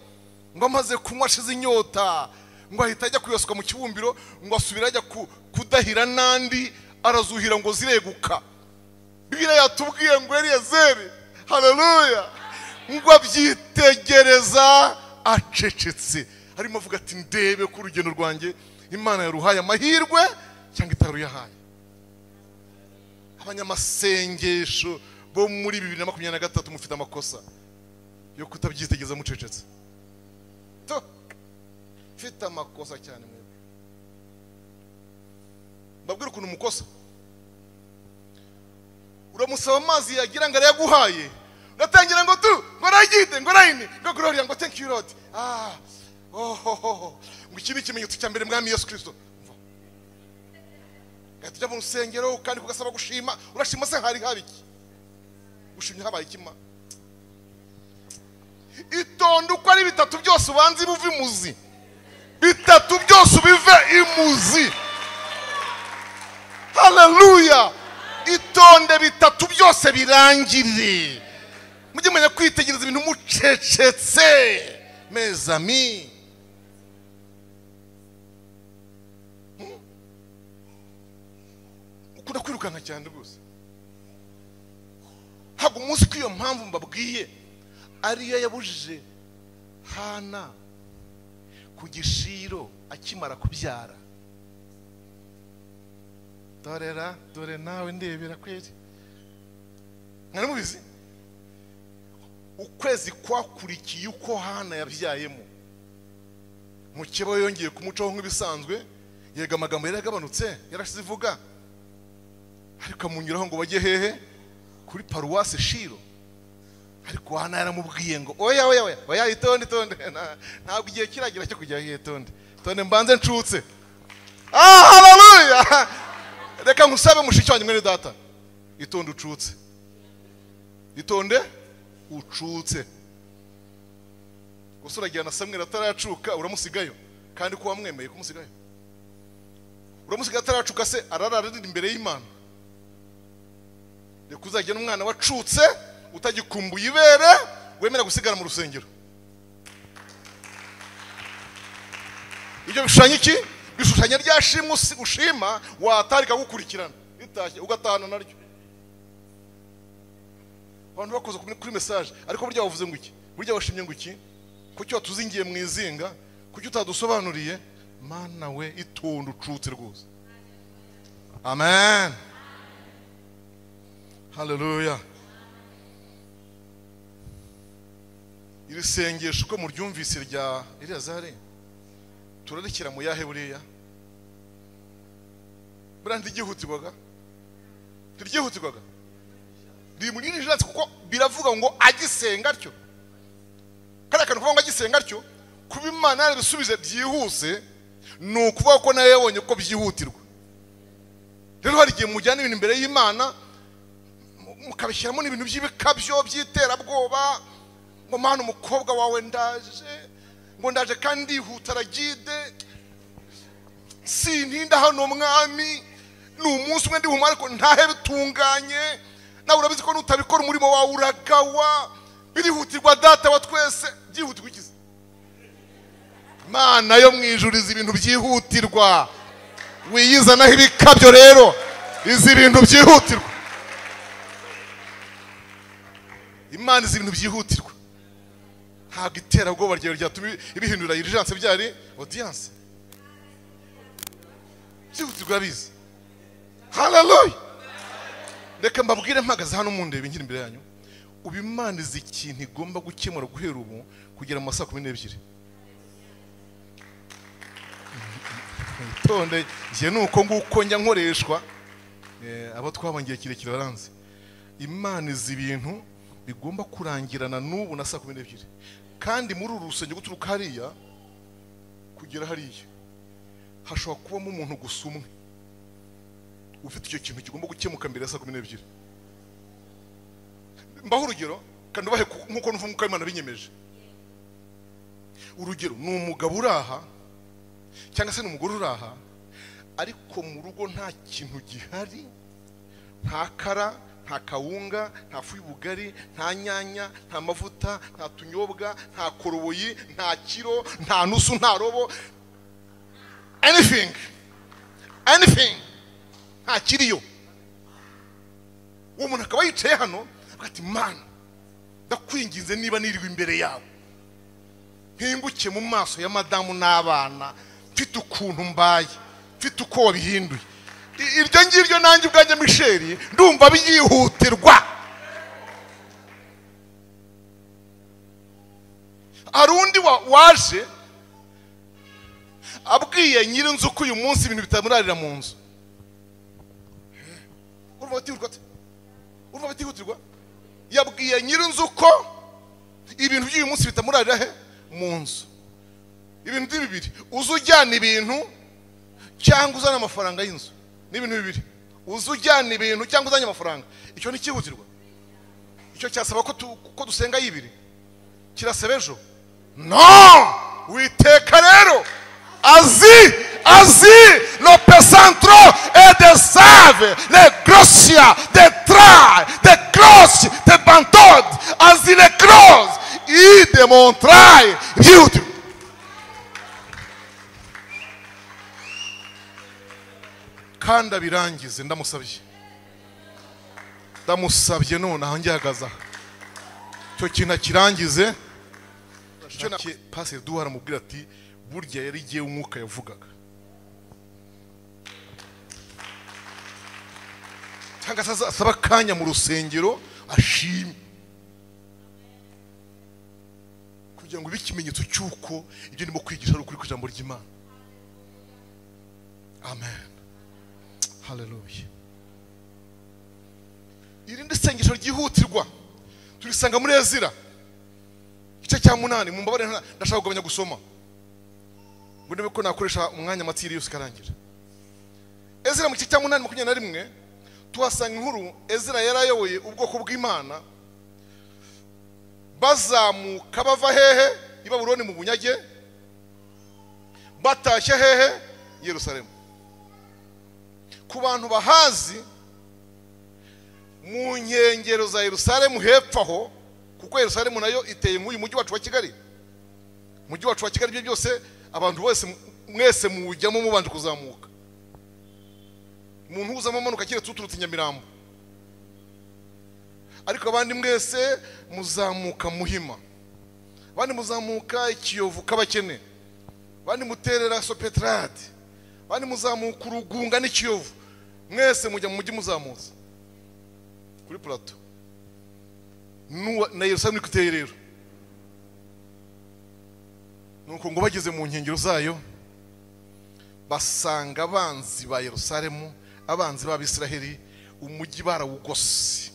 ngo amaze kunywa ashize inyota ngo ahita ajya kuyoswa mu kibumbiro ngo asubire ajya ku- kudahira n'andi arazuhira ngo zireguka bibiriya yatubwiye ngo eliyezeri haleluya ngo abyitegereza acecetse arimo avuga ati ndebe ko urugendo rwanjye imana yaruhaye amahirwe cyangwa itaruyahaye abanyamasengesho bo muri bibiri na makumyabiri na gatatu mufite amakosa yo kutabyitegereza mucecetse to mfite amakosa cyane mwebwe mbabwira ukuntu mukosa uramusaba amazi yagira ngo arayaguhaye uratangira ngo tu ngo arayite ngo arayine ngo gloria ngo thank you lord ah oh, oh, oh. ngo iki ni ikimenyetso cya mbere mwami yesu kirisito gahita ujya mu rusengero kandi kugasaba gushima urashima se hari haba iki gushimye habaye ikima itonde uko ari bitatu byose ubanza ibuve imuzi bitatu byose ubive imuzi haleluya itonde bitatu byose birangire mujye mumenya kwitegereza ibintu mucecetse mezami ukunda kwirukanka cyane rwose ntabwo umunsi ko iyo mpamvu mbabwiye ariyo yabujije hana ku gishiro akimara kubyara dorera dore nawe ndebera kweri mwari mubizi ukwezi kwakurikiye uko hana yabyayemo mukeba yongeye kumucaho nk'ibisanzwe yega amagambo yari yagabanutse yarashize ivuga ariko amunyuraho ngo bajye hehe kuri paruwasi shiro ariko hano yaramubwiye ngo oya oya oya oya itonde itonde Na- ntabwo igihe kiragera cyo kujya hehe tonde tonde mbanze ncutse ah haleluya reka nkusabe mushiki wanjye mwene data itonde ucutse itonde ucutse gusa uragira na samweri ataracuka uramusigayo kandi ko wamwemeye kumusigayo uramusigaye ataracuka se ararara arira imbere y'imana reka uzajya n'umwana wacutse utagikumbuye ibere wemera gusigara mu rusengero ibyo bishushanya iki bishushanya rya shimwe usi- ushima watarika gukurikirana ritashye ugatahana naryo abantu bakoze kuri- kuri mesaje ariko burya wavuze ngo iki burya washimye ngo iki kuki watuzingiye mu izinga kuki utadusobanuriye mana we itonde ucutse rwose amen haleluya iri sengesho uko muryumvise rya eleyazari turarekera mu yahe buriya buriya ntiryihutirwaga ntiryihutirwaga riri muri nijiranse kuko biravuga ngo agisenga atyo kariya kantu kuvuga ngo agisenga atyo kuba imana yarabisubize byihuse ni ukuvuga ko nawe yabonye ko byihutirwa rero hari igihe mujyana ibintu imbere y'imana mu- mukabishyiramo n'ibintu by'ibikabyo by'iterabwoba ngo mana umukobwa wawe ndaje ngo ndaje kandi ndihuta aragide sintinda hano mwami ni umunsi umwe ndihumara ariko ntahe bitunganye nawe urabizi ko nutabikora umurimo wawe uragawa birihutirwa data wa twese byihutirwa ikizi imana yo mu ijuru izi ibintu byihutirwa wiyizanaho ibikabyo rero izi ibintu byihutirwa imana izi ibintu byihutirwa ntabwo iterabwoba ryawe ryatuma ibihindura irijanse byari odiyanse byihutirwa bize haleluya reka mbabwire mpagaze hano mundebe nkiri imbere yanyu ubu imana izi ikintu igomba gukemura guhera ubu kugera mu ma saa kumi n'ebyiri witonde njye ni uko nguko njya nkoreshwa Eh, abo twabongiye kirekire baranzi imana izi ibintu bigomba kurangirana n'ubu na saa kumi n'ebyiri kandi muri uru rusengero guturuka hariya kugera hariya hashobora kubamo umuntu gusa umwe ufite icyo kintu kigomba gukemuka mbere ya saa kumi n'ebyiri mbaho urugero kandi ubahe ku- nk'uko numva umwuka w'imana binyemeje urugero ni umugabo uri aha cyangwa se ni umugore uri aha ariko mu rugo nta kintu gihari nta kara nta kawunga nta fu y'ubugari nta nyanya nta mavuta nta tunyobwa nta koroboyi nta kiro nta nusu nta robo anything anything ntakiriyo uwo muntu akaba yicaye hano avuga ati mana ndakwinginze niba nirwa imbere yawe mpinguke mu maso ya madamu n'abana mfite ukuntu mbaye mfite uko wabihinduye I- iryo ngiryo nanjye ubwanjye misheri ndumva byihutirwa hari undi wa- waje abwiye nyirinzu ko uyu munsi ibintu bitamurarira mu nzu urumva batihutirwa ate? urumva batihutirwa yabwiye nyirinzu ko ibintu by'uyu munsi bitamurarira he mu nzu ibintu ni bibiri uza ujyana ibintu cyangwa uzana amafaranga y'inzu ni ibintu bibiri uza ujyana ibintu cyangwa uzanye amafaranga icyo ni cyihutirwa icyo cyasaba ko tu- ko dusenga y'ibiri kirasaba ejo no witeka rero azi azi le pesantro et de save le grosia de tra de cross de bantod azi le cross i demontrai beauty kandi abirangize ndamusabye ndamusabye none aho ngihagaze aha icyo kintu akirangize icyo na paseri duhara mubwira ati burya yari igiye umwuka yavugaga cyangwa se aza- asaba akanya mu rusengero ashime kugira ngo ibe ikimenyetso cy'uko ibyo ndimo kwigisha ari ukuri ku ijambo ry'imana amen haleluya irindi sengesho ryihutirwa turisanga muri ezira igice cya munani mu mbabare nta- ndashaka kugabanya gusoma ngo ndebe ko nakoresha umwanya amatiri yose ikarangira ezira mu gice cya munani makumyabiri na rimwe tuhasanga inkuru ezira yari ayoboye ubwoko bw'imana bazamuka bava hehe i babuloni mu bunyage batashye hehe i yerusalemu ku bantu bahazi mu nkengero za yerusalemu hepfo aho kuko yerusalemu nayo iteye nk'uyu mujyi wacu wa kigali umujyi wacu wa kigali ibyo byose abantu bose mwese muwujyamo mubanje kuzamuka umuntu uzamo amanuka keretse uturutse i nyamirambo ariko abandi mwese muzamuka muhima abandi muzamuka ikiyovu k'abakene abandi muterera sopetarade abandi muzamuka urugunga n'ikiyovu mwese mujya mu mujyi muzamutse kuri purato Nuwa- na yerusalemu iri kuteye rero nuko ngo bageze mu nkengero zayo basanga abanzi ba yerusalemu abanzi b'abisiraheli umujyi barawugose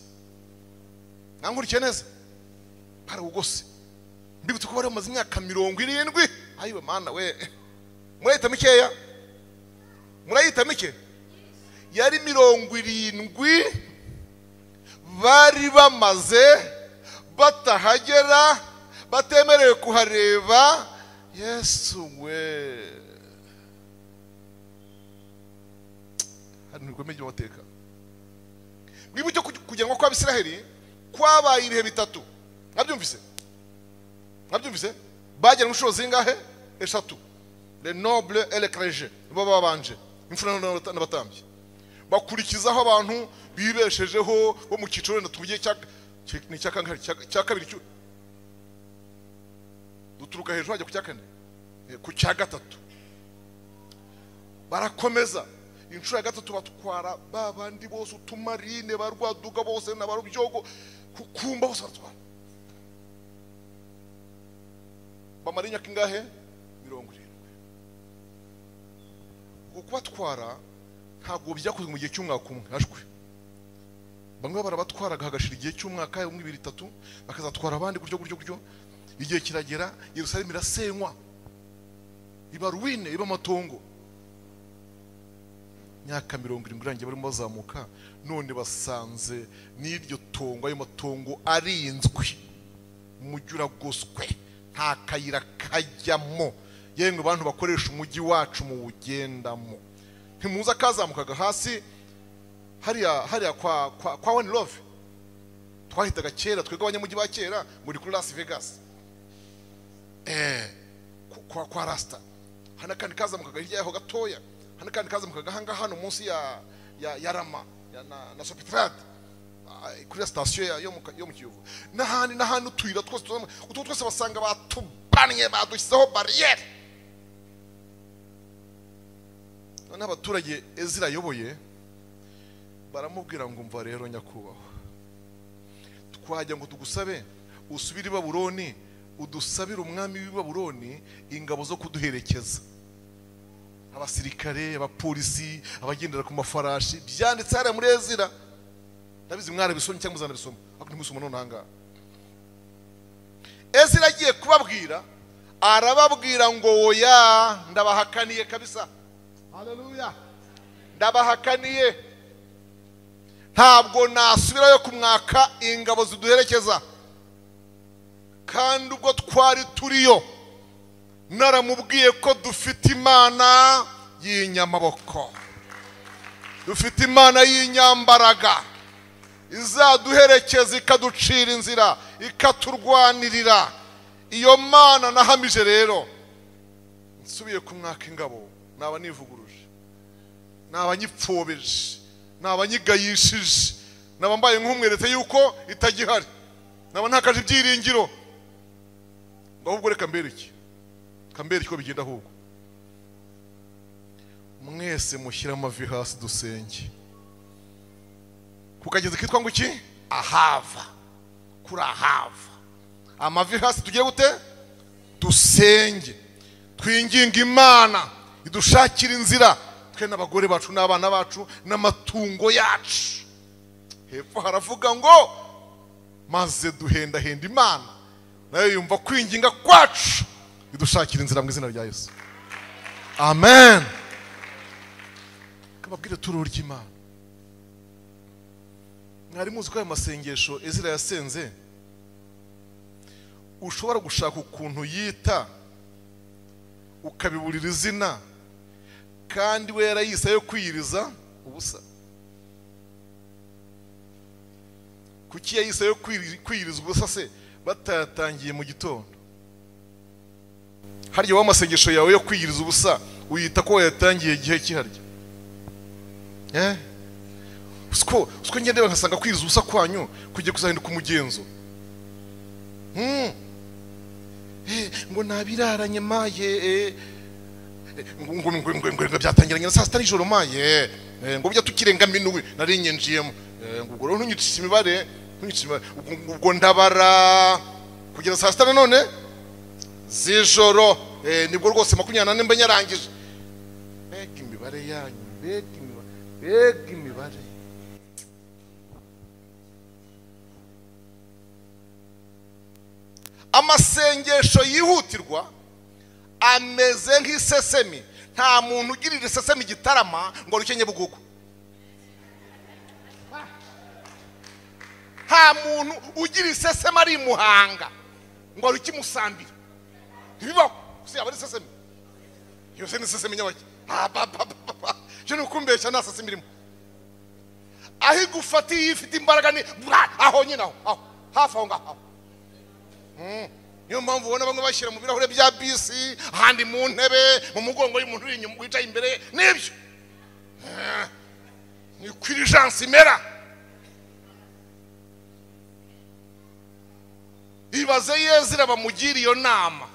nankurikiye neza barawugose mbibutse ko bari bamaze imyaka mirongo irindwi ayiwe mana we murayita mikeya murayita mike yari mirongo irindwi bari bamaze batahagera batemerewe kuhareba yesu we hari ibikomeye by'amateka mwibuke kugi- kugira ngo kw'abisiraheli kwabaye ibihe bitatu mwabyumvise mwabyumvise bagera mu nshuro zingahe eshatu le noble et le clergé nibo babanje imfura n'abata- n'abatambyi bakurikizaho abantu bibeshejeho bo mu cyiciro wenda tuvugiye cya cya- ni icya kangahe? Cya- cya kabiri cyo duturuka hejuru hajya ku cya kane Eh, ku cya gatatu barakomeza inshuro ya gatatu batwara ba bandi bose utumarine ba rwaduga bose na ba rubyogo kukumba bose baratwara bamara imyaka ingahe mirongo irindwi uko kubatwara ntabwo byakozwe mu gihe cy'umwaka umwe hashwe bamwe barabatwaraga hagashira igihe cy'umwaka umwe ibiri itatu bakazatwara abandi gutyo gutyo gutyo igihe kiragera yerusalemu irasenywa iba ruwine iba amatongo imyaka mirongo irindwi irangiye barimo bazamuka none basanze n'iryo tongo ayo matongo arinzwe umujyi uragoswe nta kayira kajyamo yemwe bantu bakoresha umujyi wacu muwugendamo ntimuza kazamukaga hasi hariya hariya kwa kwa kwa one love twahitaga kera twebwe abanyamujyi ba kera muri kuri las vegas eh ku- kwa kwa rasta hano kandi kazamukaga hirya yaho gatoya hano kandi kazamukaga aha ngaha hano munsi ya ya, ya rama ya, na, na sopetrade kuri ya sitasiyo ya- yo mu Ka- yo mu kiyovu n'ahandi n'ahandi utuyira twose tuzamo- utwo twose basanga batubanye badushyizeho bariyeri noneho abaturage ezira ayoboye baramubwira ngo mva rero nyakubahwa twajya ngo tugusabe usubire i babuloni udusabire umwami w'i babuloni ingabo zo kuduherekeza abasirikare abapolisi abagendera ku mafarashi byanditse hariya muri ezira ndabizi mwarabisomye cyangwa muzanabisoma ariko ntimusoma none ahangaha ezira agiye kubabwira arababwira ngo oya ndabahakaniye kabisa haleluya ndabahakaniye ntabwo nasubirayo kumwaka ingabo ziduherekeza kandi ubwo twari turiyo naramubwiye ko dufite imana y'inyamaboko dufite imana y'inyambaraga izaduherekeza ikaducira inzira ikaturwanirira iyo mana nahamije rero nsubiye kumwaka ingabo naba nivuguruje naba nyipfobeje naba nyigayishije naba mbaye nk'umweretse yuko itagihari naba ntakaje ibyiringiro ngo ahubwo reka mbereke kambere uko bigenda ahubwo mwese mushyire amavi hasi dusenge ku kagezi kitwa ngo iki ahava kuri ahava amavi hasi tugiye gute dusenge twinginga imana idushakira inzira twe n'abagore bacu n'abana bacu n'amatungo yacu hepfo haravuga ngo maze duhendahenda imana nayo yumva kwinginga kwacu idushakira inzira mu izina rya yesu amen kababwire tururu ry'imana mwari muzi ko ayo masengesho ezira yasenze ushobora gushaka ukuntu yita ukabiburira izina kandi we yarayise yo kwiyiriza ubusa kuki yayise yo kwiri- kwiyiriza ubusa se batayatangiye mu gitondo harya wowe amasengesho yawe yo kwiyiriza ubusa uyita ko wayatangiye igihe kiharya eh siko siko ngende nkasanga kwiriza ubusa kwanyu kugiye kuzahinduka umugenzo Hmm. Eh, ngo nabiraranye maye eh. ngo ngo ngo ngo ngo ngo byatangiranye na saa sita nijoro maye Eh, ngo bijya tukirenga minuwi narinye njiyemo Eh, ngo ubwo rero ntunyicisha imibare ntunyicisha imibare ubwo- ubwo- ubwo ndabara kugeza saa sita nanone z'ijoro Eh, nibwo rwose makumyabiri nane mba nyarangije mbega imibare yanyu mbega imibare mbega imibare amasengesho yihutirwa ameze nk'isesemi nta muntu ugirira isesemi igitarama ngo rukenye bugugu nta muntu ugira isesemi ari i muhanga ngo rukimusambira ntibibaho gusa yaba ari isesemi iyo se ni isesemi nyabaki cyo ni ukumbeshya nta sesemi irimo aho igufatiye iyo ifite imbaraga ni aho nyine aho aho hafi aho ngaho aho niyo mpamvu ubona bamwe bashyira mu birahure bya bisi ahandi mu ntebe mu mugongo y'umuntu uri inyuma wicaye imbere nibyo Eh, niko irijansi imera ibaze yezira bamugira iyo nama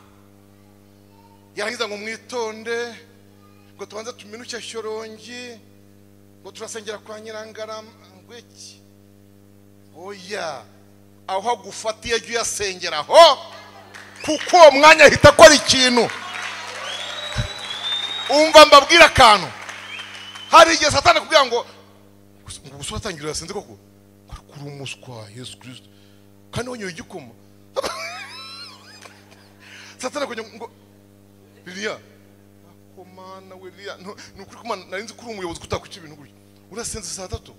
yarangiza ngo mwitonde ngo tubanze tuminuke shyorongi ngo turasengera kwa nyirangarangwe iki oya aho agufatiye jya uyasengera aho kuko uwo mwanya ahita akora ikintu umva mbabwira akantu hari igihe satani kugira ngo ngo ubusore atangira yasinze koko ariko uri umuswa yesu kirisito kandi wanyoye igikoma satani kugira ngo ririya komana we ririya ntu- ni ukuri ko mana nari nzi ko uri umuyobozi kutakuca ibintu gutya urasinze saa tatu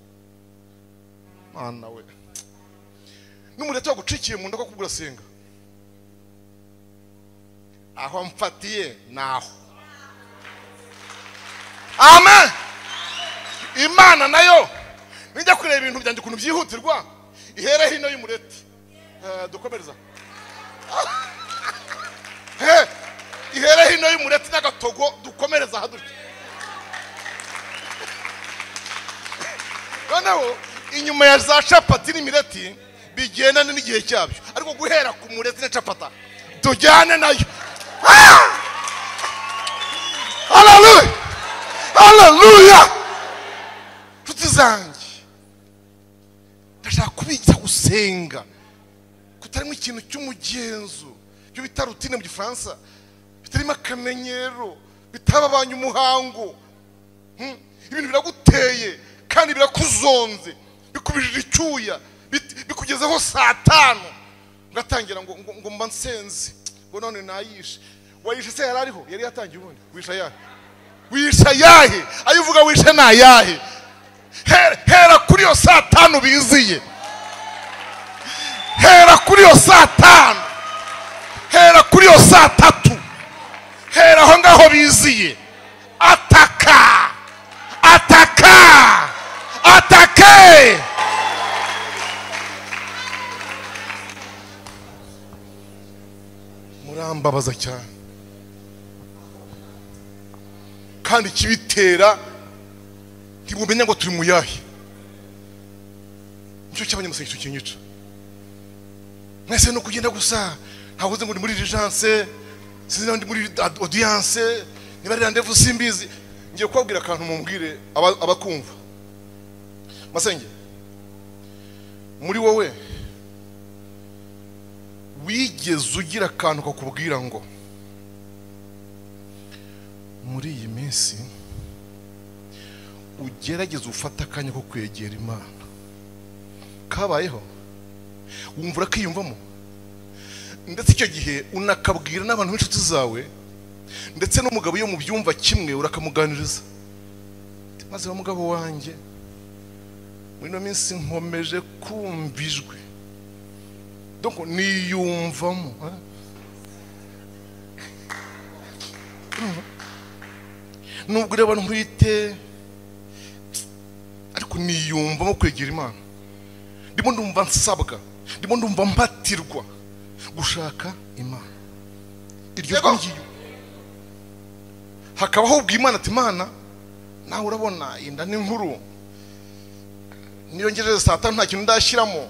mana we n'umureti wagucikiye mu nda ko kubura senga aho mfatiye ni aho amen imana nayo nijya kureba ibintu byanjye ukuntu byihutirwa ihere hino y'umureti Eh, dukomereza Eh, ihere hino y'umureti n'agatogo dukomereza aha dutya noneho inyuma ya za capati n'imireti bigendana n'igihe cyabyo ariko guhera ku mureti na capata tujyane nayo Ah! haleluya haleluya nshuti zanjye ndashaka kubigisha gusenga kutarimo ikintu cy'umugenzo ibyo bita rutine mu gifaransa bitarimo akamenyero bitababanye umuhango Hmm? ibintu biraguteye kandi birakuzonze bikubijije icyuya bit- bikugezeho saa tanu ugatangira ngo ngo- ngo mba nsenze ngo none nayishe wayishe se yari ariho yari yatangiye ubundi wisha yahe wisha yahe ayo uvuga wishe ni ayahe Hera- hera kuri iyo saa tanu biziye hera kuri iyo saa tanu hera kuri iyo saa tatu hera aho ngaho biziye ataka ataka atake murambabaza cyane kandi ikibitera ntibumenya ngo turi mu yahe nicyo cy'abanyamasengesho kinyica mwese ni ukugenda gusa ntabwo uzi ngo ndi muri rijanse sinzi niba ndi muri ad- odiyanse niba ari randevu simbizi ngiye kubabwira akantu mumbwire aba- abakumva masenge muri wowe wigeze ugira akantu kakubwira ngo muri iyi minsi ugerageze ufate akanya ko kwegera imana kabayeho wumva urakiyumvamo ndetse icyo gihe unakabwira n'abantu b'inshuti zawe ndetse n'umugabo iyo mu byumva kimwe urakamuganiriza Ati, maze wa mugabo wanjye muri ino minsi nkomeje kumva ijwi donc niyumvamo eh? nubwo ureba ntwite ariko niyumvamo kwegera imana ndimo ndumva nsabwa ndimo ndumva mpatirwa gushaka imana iryo Yego. ngiyo hakabaho ubwira imana ati imana nawe urabona inda ni nkuru niyo ngejeje saa tanu nta kintu ndashyiramo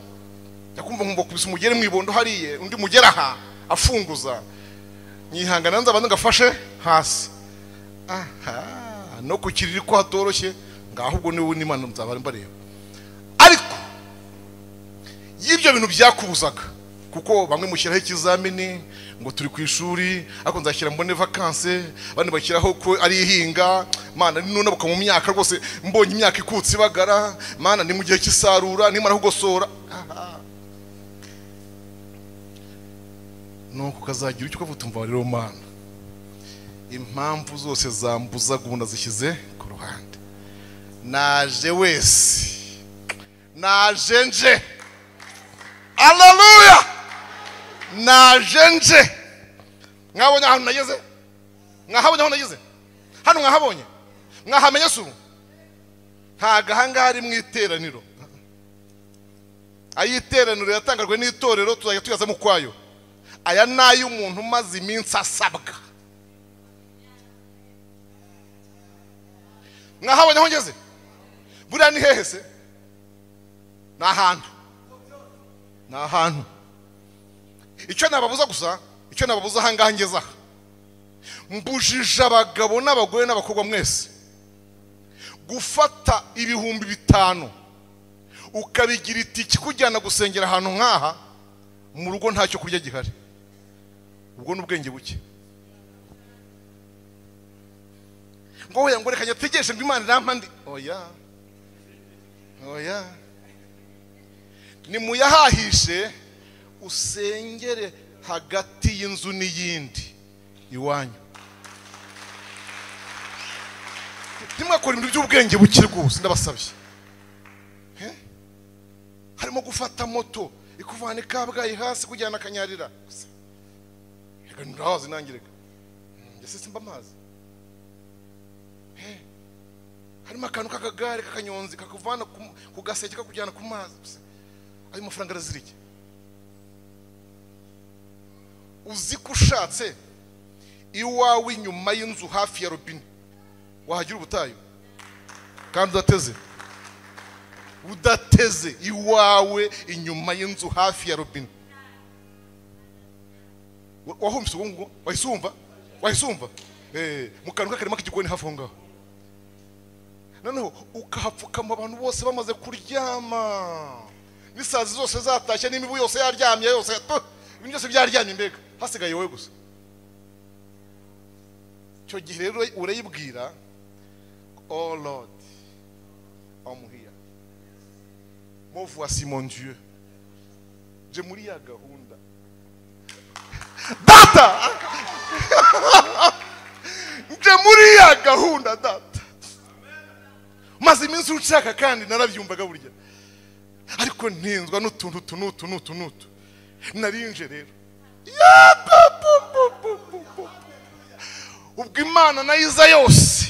njya kumva nkumva kubisa umugere mu ibondo hariye undi mugera aha afunguza nyihangana nza abanza ngafashe hasi aha no ku kiriri ko hatoroshye ngaho ubwo niwe n'imana nzaba mbareba ariko y'ibyo bintu byakubuzaga kuko bamwe mushyiraho ikizamini ngo turi ku ishuri ariko nzashyira mbone vakanse bane bashyiraho ko ari ihinga mana ninunabuka mu myaka rwose mbonye imyaka ikutse ibagara mana ni mu gihe cy'isarura nimara kugosora aha. nuko ukazagira icyo ukavuga utumva rero mana impamvu zose zambuzaga ubu nazishyize ku ruhande naje wese naje nje aleluya naje nje mwabonye ahantu nageze mwahabonye aho nageze hano mwahabonye mwahamenye se ubu ntabwo ahangaha ari mu iteraniro ayiteraniro yatangajwe n'itorero tuzajya tuyazamo ukwayo aya ni ay'umuntu umaze iminsi asabwa mwahabonye aho ngeze buriya ni hehe se ni ahantu ni ahantu icyo nababuza gusa icyo nababuza ahangaha ngeze aha mbujije abagabo n'abagore n'abakobwa mwese gufata ibihumbi bitanu ukabigira itiki kujyana gusengera ahantu nk'aha mu rugo ntacyo kurya gihari ubwo ni ubwenge buke ngo wenda ngo reka nyategereje ngo imana irampa ndi oya oya ni mu yahahishe usengere hagati y'inzu n'iyindi iwanyu ntimwakore ibintu by'ubwenge buke rwose ndabasabye Eh? harimo gufata moto ikuvana ikabwayi hasi kujyana akanyarira reka nturahazi nangireka mbese simba amazi Eh. harimo akantu k'akagare k'akanyonzi kakuvana ku- ku gaseke kakujyana ku mazi Gusa ayo mafaranga arazirike uzi ko ushatse iwawe inyuma y'inzu hafi ya robine wahagira ubutayu kandi udateze udateze iwawe inyuma y'inzu hafi ya robine Wa- wahumvise ubu ngubu wahise wumva wahise wumva Eh, mu kantu k'akarima k'igikoni hafi aho ngaho noneho ukahapfukama abantu bose bamaze kuryama n'isazi zose zatashye n'imibu yose yaryamye yose tu, ibintu byose byaryamye mbega hasigaye wowe gusa icyo gihe rero urayibwira oh lord amuhiya mo voici mon dieu je muri ya gahunda data nje muri ya gahunda data maze iminsi ushaka kandi narabyumvaga burya ariko ntinzwa n'utuntu utu n'utu n'utu n'utu narinje rero Ya, bu, bu, bu, bu, bu, bu. ubwo imana nayiza yose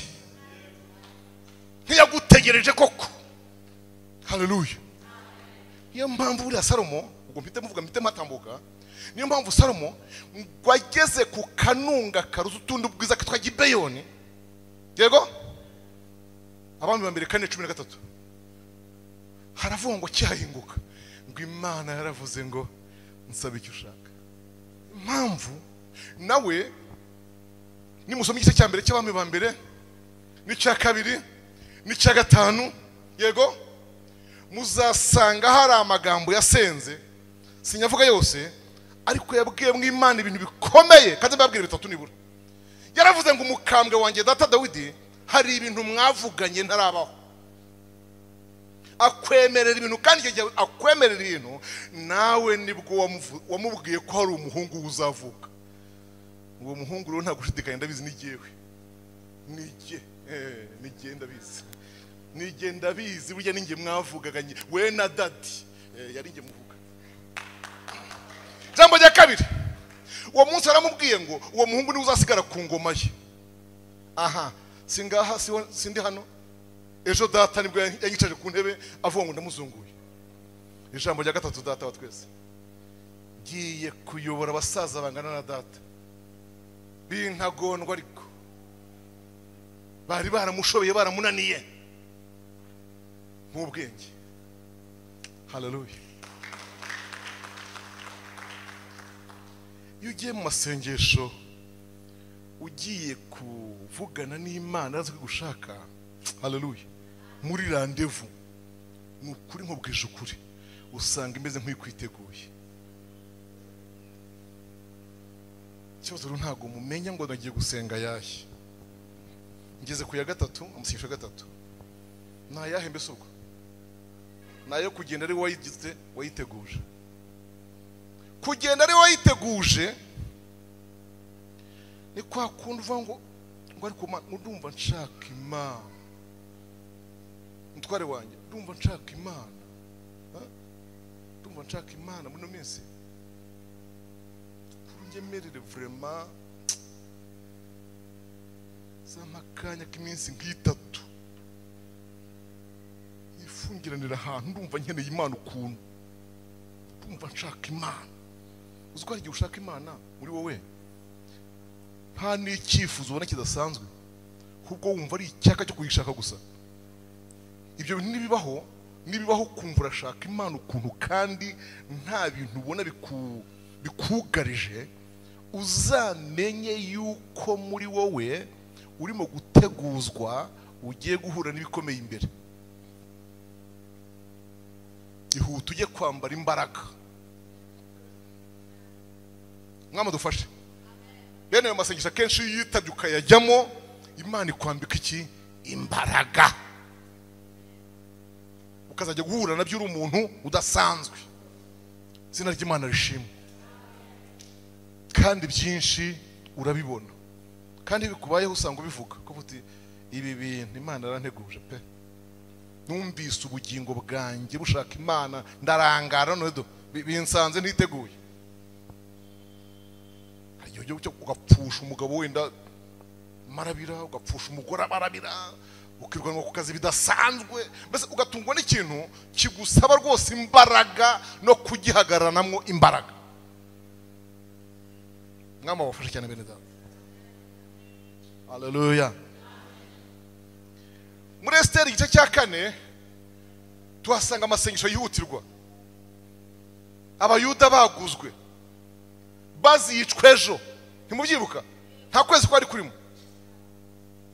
ntiyagutegereje koko haleluya niyo mpamvu buriya salomo ubwo mpite muvuga mpite mpatambuka niyo mpamvu salomo ngo ageze ku kanunga karuzi utundi bwiza kitwa gibeyoni yego abami ba mbere kane cumi na gatatu haravuga ngo cyahinguka ngo imana yaravuze ngo nsaba icyo ushaka impamvu nawe nimusoma igice cya mbere cy'abami ba mbere n'icya kabiri n'icya gatanu yego muzasanga hari amagambo yasenze sinyavuga yose ariko yabwiye Imana ibintu bikomeye kandi mbabwira bitatu nibura yaravuze ngo umukambwe wanjye data dawidi hari ibintu mwavuganye ntarabaho akwemerera ibintu kandi icyo gihe akwemerera ibintu nawe nibwo wamuvu- wamubwiye ko hari umuhungu uzavuka uwo muhungu rero nta gushidikanya ndabizi n'igiyewe nijye eh, nijye ndabizi nijye ndabizi burya ninjye mwavugaga njye- we na dadi eh, yari njye muvuga jambo rya kabiri uwo munsi aramubwiye ngo uwo muhungu niwe uzasigara ku ngoma ye aha singaha siho- sindi hano ejo data nibwo yanyicaje ku ntebe avuga ngo ndamuzunguye ijambo rya gatatu data wa twese ngiye kuyobora abasaza bangana na data bintagondwa ariko bari baramushobeye baramunaniye nk'ubwenge hararuye iyo ugiye mu masengesho ugiye kuvugana n'imana azi gushaka hararuye muri randevu ni ukuri nkubwije ukuri usanga imeze nk'ikwiteguye ikibazo rero ntabwo mumenya ngo nagiye gusenga yahe ngeze ku ya gatatu amasengesho ya gatatu ni ayahe mbese ubwo ni ayo kugenda ari wayigize wayiteguje kugenda ari wayiteguje ni kwa kundi uvuga ngo ngo ariko ma- ndumva nshaka imana umutware wanjye ndumva nshaka imana Ha? ndumva nshaka imana muri ino minsi kuri unyemerere vurema zampa akanya k'iminsi nk'itatu yifungiranira ahantu ndumva nkeneye imana ukuntu ndumva nshaka imana uzi ko hari igihe ushaka imana muri wowe nta n'icyifuzo ubona kidasanzwe ahubwo wumva ari icyaka cyo kuyishaka gusa ibyo bintu nibibaho nibibaho kumva urashaka imana ukuntu kandi nta bintu ubona biku- bikugarije uzamenye yuko muri wowe urimo guteguzwa ugiye guhura n'ibikomeye imbere ihute ujye kwambara imbaraga mwama dufashe bene ayo masengesho akenshi iyo uyitabye ukayajyamo imana ikwambika iki imbaraga ukazajya guhura nabyo uri umuntu udasanzwe izina ry'imana rishimwe kandi byinshi urabibona kandi bikubayeho usanga ubivuga ko uti ibi bintu imana yaranteguje pe numvise ubugingo bwanjye bushaka imana ndarangara none do bi- binsanze ntiteguye hari igihe ujya ucyo- ugapfusha umugabo wenda marabira ugapfusha umugore amarabira ukirwanwa ku kazi bidasanzwe mbese ugatungwa n'ikintu kigusaba rwose imbaraga no kugihagararamo imbaraga mwama wafashe cyane bene data haleluya muri esiteri igice cya kane tuhasanga amasengesho yihutirwa abayuda baguzwe bazi yicwa ejo ntimubyibuka nta kwezi kwari kurimo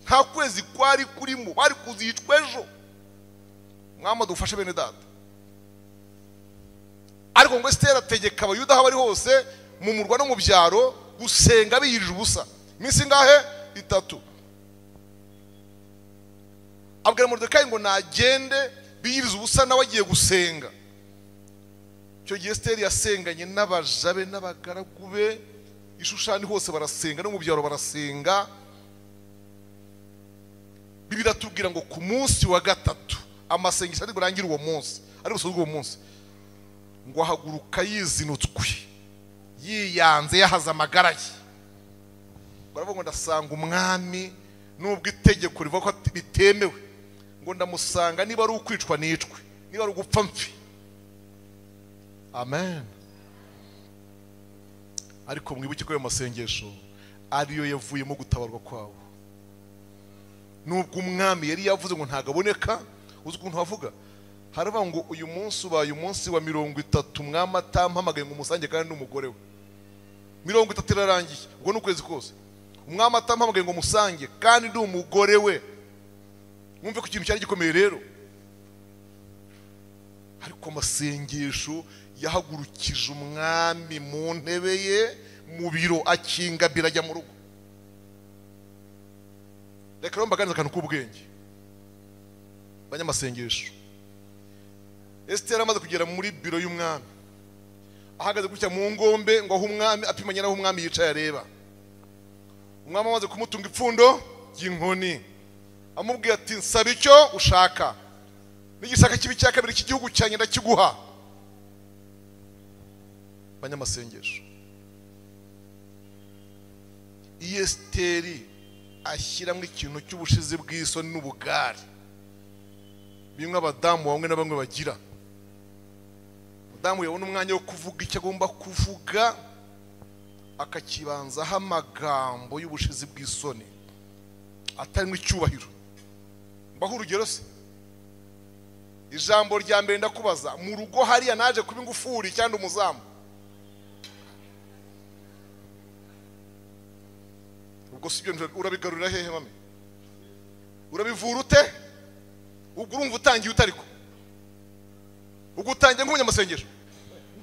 nta kwezi kwari kurimo bari kuzi yicwa ejo mwama dufashe bene data ariko ngo esiteri ategeka abayuda aho bari hose mu murwa no mu byaro gusenga biyirije ubusa iminsi ingahe itatu abwira moridekayi ngo nagende biyiriza ubusa nawe agiye gusenga icyo gihe esiteri yasenganye n'abaja be n'abagaragu be ishushani hose barasenga no mu byaro barasenga bibiri atubwira ngo ku munsi wa gatatu amasengesho ari burangire uwo munsi ari busoze uwo munsi ngo ahaguruka yizinutswe yiyanze yahaze amagara ye baravuga ngo ndasanga umwami nubwo itegeko rivuga ko ati- bitemewe ngo ndamusanga niba ari ukwicwa nicwe niba ari ugupfa mpfi amen ariko mwibuke ko ayo masengesho ariyo yavuyemo gutabarwa kwabo nubwo umwami yari yavuze ngo ntabwo aboneka uzi ukuntu havuga haravuga ngo uyu munsi ubaye umunsi wa mirongo itatu mwami atampamagaye ngo umusange kandi n'umugore we mirongo itatu irarangiye ubwo ni ukwezi kose umwami atampamagaye ngo musange kandi ndi umugore we mwumve ko ikintu cyari gikomeye rero ariko amasengesho yahagurukije umwami mu ntebe ye mu biro akinga birajya mu rugo reka rero mbaganize akantu k'ubwenge banyamasengesho esiteri amaze kugera muri biro y'umwami ahagaze gutya mu ngombe ngo aho umwami apimanye n'aho umwami yicaye areba umwami amaze kumutunga ipfundo ry'inkoni amubwira ati nsaba icyo ushaka n'igisaka kibi cya kabiri cy'igihugu cyanjye ndakiguha banyamasengesho iyo esiteri ashyiramo ikintu cy'ubushizi bw'isoni n'ubugari bimwe abadamu bamwe na bamwe bagira umudamu yabona umwanya wo kuvuga icyo agomba kuvuga akakibanzaho amagambo y'ubushizi bw'isoni atarimo icyubahiro mbaho urugero se ijambo rya mbere ndakubaza mu rugo hariya naje kuba ingufuri cyangwa umuzamu ubwo si byo urabigarurira hehe mame urabivura ute ubwo urumva utangiye utariko ubwo utangiye nk'umunyamasengesho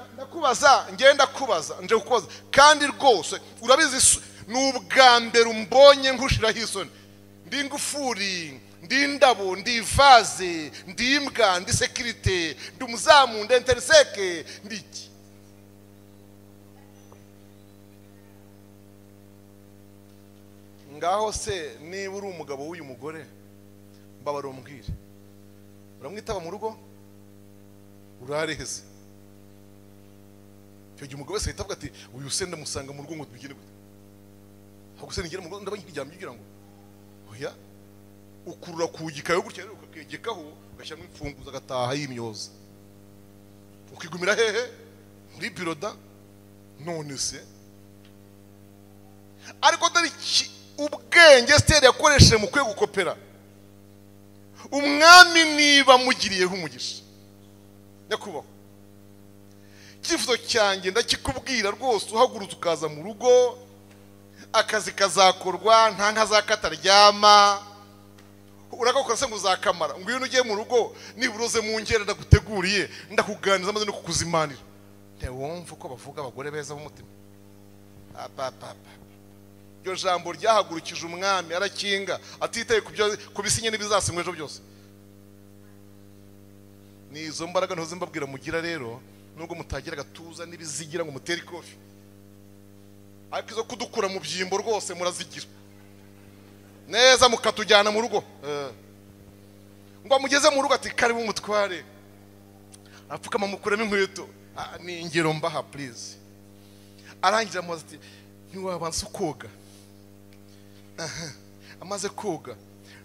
Na- ndakubaza ngenda kubaza nje kukubaza kandi rwose urabizi isu- ni ubwa mbere umbonye nkushiraho isoni ndi ingufuri ndi indabo ndi ivaze ndi imbwa ndi sekirite ndi umuzamu ndi enteriseke ndi iki ngaho se niba uri umugabo w'uyu mugore mbabara umbwire uramwitaba mu rugo urareheze icyo gihe umugabo wese ahita avuga ati uyu se ndamusanga mu rugo ngo tubigire gute ahubwo se nigera mu rugo ndaba nkiryamye ugira ngo oya ukurura ku gikayo gutya rero ukakegekaho ugashyiramo imfunguzo agataha y'imyoza ukigumira hehe muri biroda none se ariko dore iki ubwenge siteri yakoresheje mu kwegukopera umwami niba amugiriyeho umugisha nyakubahwa icyifuzo cyanjye ndakikubwira rwose uhagurutse ukaza mu rugo akazi kazakorwa nta nka za kataryama uragakora se ngo uzakamara ngwino ugiye mu rugo nibura uze mu ngeri ndaguteguriye ndakuganiriza maze no kukuzimanira ntiwumve uko bavuga abagore beza b'umutima apapapa iryo jambo ryahagurukije umwami arakinga atitaye ku byo- ku bisinye n'ibizasinywa ejo byose ni izo mbaraga ntuzi mbabwira mugira rero nubwo mutagira agatuza n'ibizigira ngo mutere ikofi ariko izo kudukura mu byimbo rwose murazigira neza mukatujyana mu rugo Eh. ngo mugeze mu rugo ati karibu umutware apfukama mukuremo inkweto Ah, ni ingero mbaha purize arangira amubaza ati ntiwabanza koga Aha. amaze koga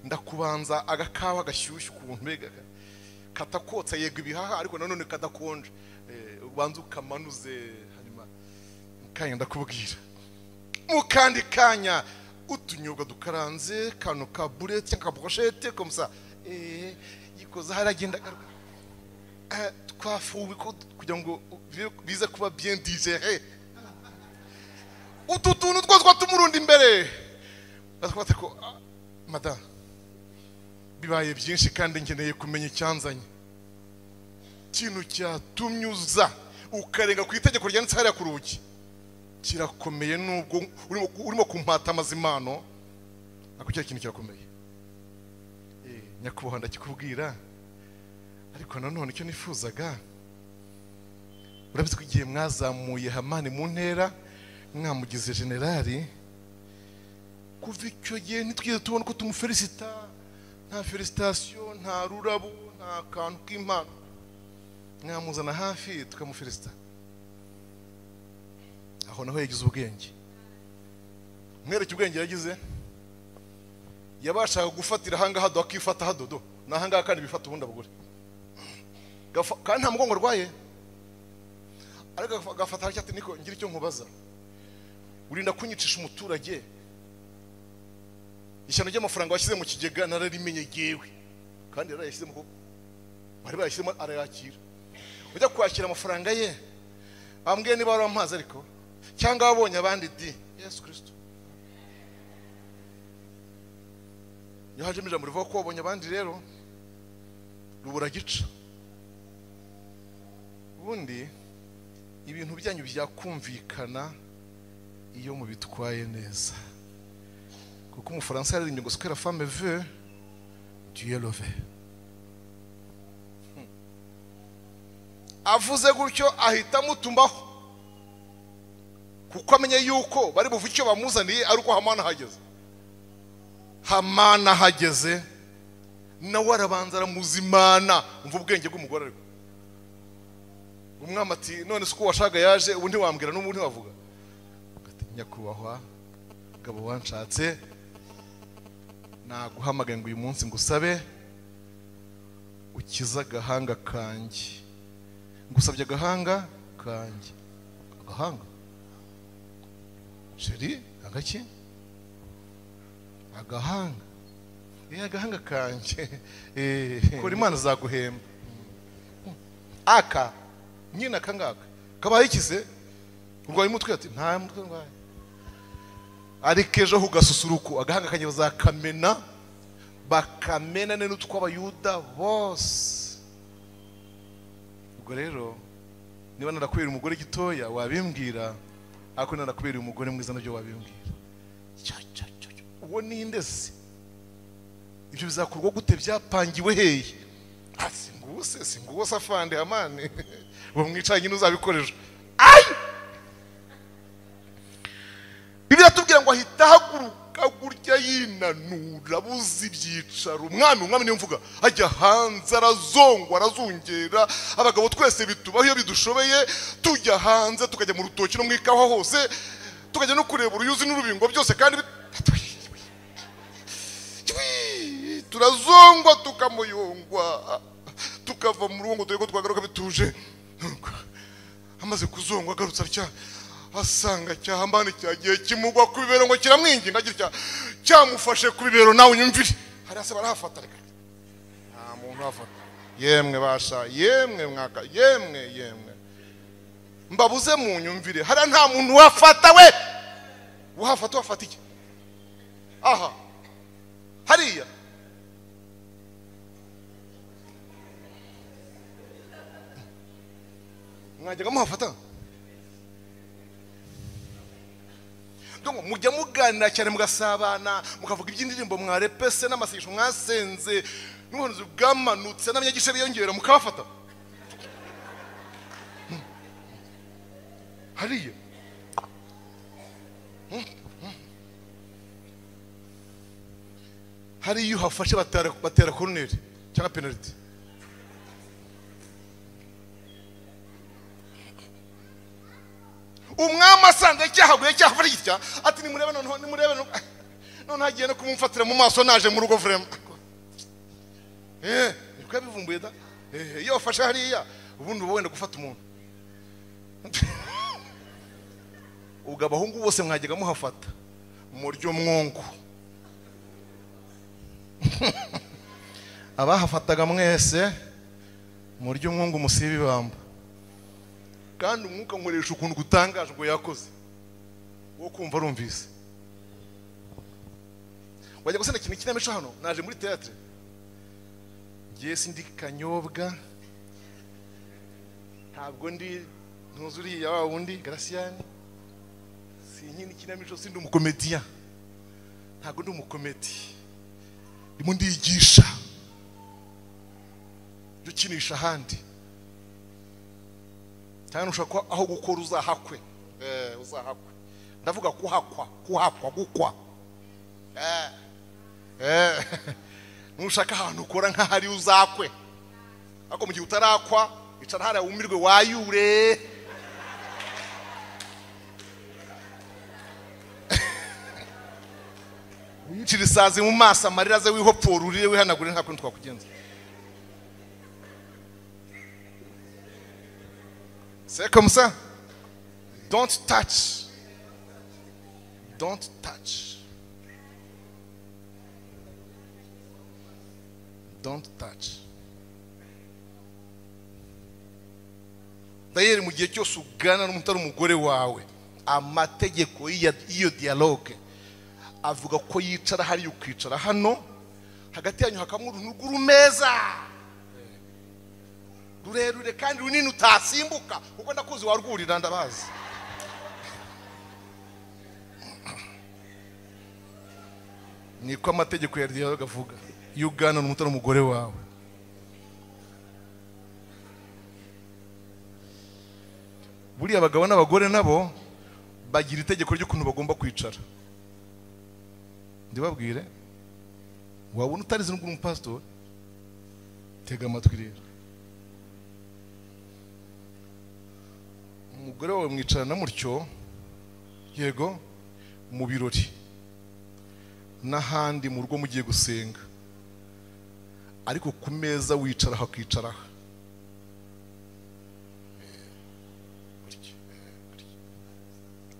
ndakubanza agakawa gashyushye ukuntu mbega ka- katakotsa yego ibihaha ariko nanone kadakonje Eh, ubanza ukamanuze hanyuma mukanya ndakubwira mu kandi kanya utunyobwa dukaranze kano ka burete cyangwa ka brochette comme ça eh yikoza haragenda agaruka Eh, twafuwe ko kugira ngo bibe- bize kuba bien digéré utu tuntu twose twatumurundi imbere batwate ko "Ah, madame bibaye byinshi kandi nkeneye kumenya icyanzanye ikintu cyatumye uza ukarenga ku itegeko ryanditse hariya ku rugi kirakomeye nubwo urimo- urimo kumpata amazimano ariko cya kintu kirakomeye Eh, nyakubahwa ndakikubwira ariko nanone icyo nifuzaga urabizi ko igihe mwazamuye hamani mu ntera mwamugize generali kuva icyo gihe ntitwigeze tubona ko tumufelisita nta felisitasiyo nta rurabo nta kantu k'impano mwamuzana hafi tukamufelisita aho naho yagize ubwenge mwereke ubwenge yagize yabashaga gufatira ahangaha dodo akifata hadodo ni ahangaha kandi bifata ubundi abagore Gafa- kandi nta mugongo arwaye ariko agafa- agafata hariya ati niko ngira icyo nkubaza urinda kunyicisha umuturage ishyano ry'amafaranga washyize mu kigega nararimenye yewe kandi yarayashyize mu kuboko bari bayashyizemo arayakira ujya kwakira amafaranga ye bambwiye niba wari amazi ariko cyangwa wabonye abandi di yesu kirisito iyo hajemo ijambo rivuga ko wabonye abandi rero rubura gica ubundi ibintu byanyu byakumvikana iyo mubitwaye neza kuko umufaransa yaririmbye ngo sikera fame ve dieu love avuze gutyo ahita amutumaho kuko amenye yuko bari buve icyo bamuzaniye ari uko hamana ahageze hamana ahageze nawe arabanza aramuzimana umva ubwenge bw'umugore ariko umwami ati none si uko washaka yaje ubu ntiwambwira n'ubu ntiwavuga Ati, nyakubahwa mugabo wanshatse naguhamagaye ngo uyu munsi ngusabe ukize agahanga kanjye ngusabye agahanga kanjye agahanga sheri agaki agahanga eh agahanga kanjye Eh, kora imana zaguhemba Mm. aka nyine aka ngaka kabaye ikize urwaye umutwe ati nta mutwe ndwaye ariko ejo ho ugasusuruko agahanga kanyu bazakamena bakamena ne n'utw'abayuda bose ubwo rero niba narakubera umugore gitoya wabimbwira ariko narakubera umugore mwiza nabyo wabimbwira Cya, cya, cya, cya. uwo ninde se ibyo bizakorwa gute byapangiwe hehe Ah, singuwo se singuwo se afande amani uwo mwicaranye n'uzabikoresha ayi bibiliya tubwira ngo ahita ahaguruka gutya yinanura abuze ibyicaro umwami umwami niyo mvuga ajya hanze arazongwa arazungera abagabo twese bitubaho iyo bidushoboye tujya hanze tukajya mu rutoki no mu ikawa hose tukajya no kureba uruyuzi n'urubingo byose kandi bit- Twi! turazongwa tukamuyungwa tukava mu rugo ngo dore ko twagaruka bituje amaze kuzongwa agarutse atya asanga cyahambane cyagiye kimugwa ku bibero ngo kiramwinginga agira cya cyamufashe ku bibero nawe unyumvire hariya se barahafata reka nta muntu uhafata yemwe basha yemwe mwaka yemwe yemwe mbabuze mu nyumvire hariya nta muntu uhafata we uhafata wafata iki aha hariya mwajyaga muhafata Donc, mujya muganira cyane mugasabana mukavuga iby'indirimbo mwarepese n'amasengesho mwasenze n'ubuhanuzi bwamanutse n'abanyagice biyongera mukabafata Hmm. hariya hari iyo uhafashe batera batera koroneri cyangwa penaliti umwami asanze cyahaguye cyahafashe gitya ati nimurebe noneho nimurebe noneho." noneho agiye no kumumfatira mu maso naje mu rugo vurema eee niko yabivumbuye da Eh, iyo wafashe hariya ubundi uba wenda gufata umuntu ubwo abahungu bose mwajyaga muhafata murya umwungu abahafataga mwese murya umwungu musiba ibamba kandi umwuka nkoresha ukuntu gutangaje ngo yakoze wo kumva arumvise wajya gusana ikintu kinamico hano naje muri teatre ngiye sindi kanyobwa ntabwo ndi ntuzi uriya wa wundi garasiyani sinkina ikinamico sindi umukomediya ntabwo ndi umukomedi ndimo ndiyigisha jya ukinisha ahandi cyane ushobora kuba aho gukora uzahakwe Eh, uzahakwe ndavuga kuhakwa kuhakwa gukwa Eh. Eh. nushaka ahantu ukora nk'ahari uzakwe ariko mu gihe utarakwa icara hariya wumirwe wayure wiyicire isazi mu maso amarira aze wihopfora urire wihanagure nta kuntu twakugenza C'est comme ça. Don't touch. Don't touch. Don't touch. dayeri mu gihe cyose uganira n'umuntu utari umugore wawe amategeko y'iya- y'iyo dialogue avuga ko yicara hariya ukicara hano hagati yanyu hakabamo uruntugu rumeza rurerure kandi runini utasimbuka kuko ndakuzi warwurira ndabazi niko amategeko ya dialogue avuga iyo uganira n'umuntu utari umugore wawe buriya abagabo n'abagore nabo bagira itegeko ry'ukuntu bagomba kwicara ndibabwire wabona utarizi n'ubwo uri umupasitori tega amatwi rero umugore wawe mwicarana mutyo yego mu birori n'ahandi mu rugo mugiye gusenga ariko ku meza wicara hakicaraho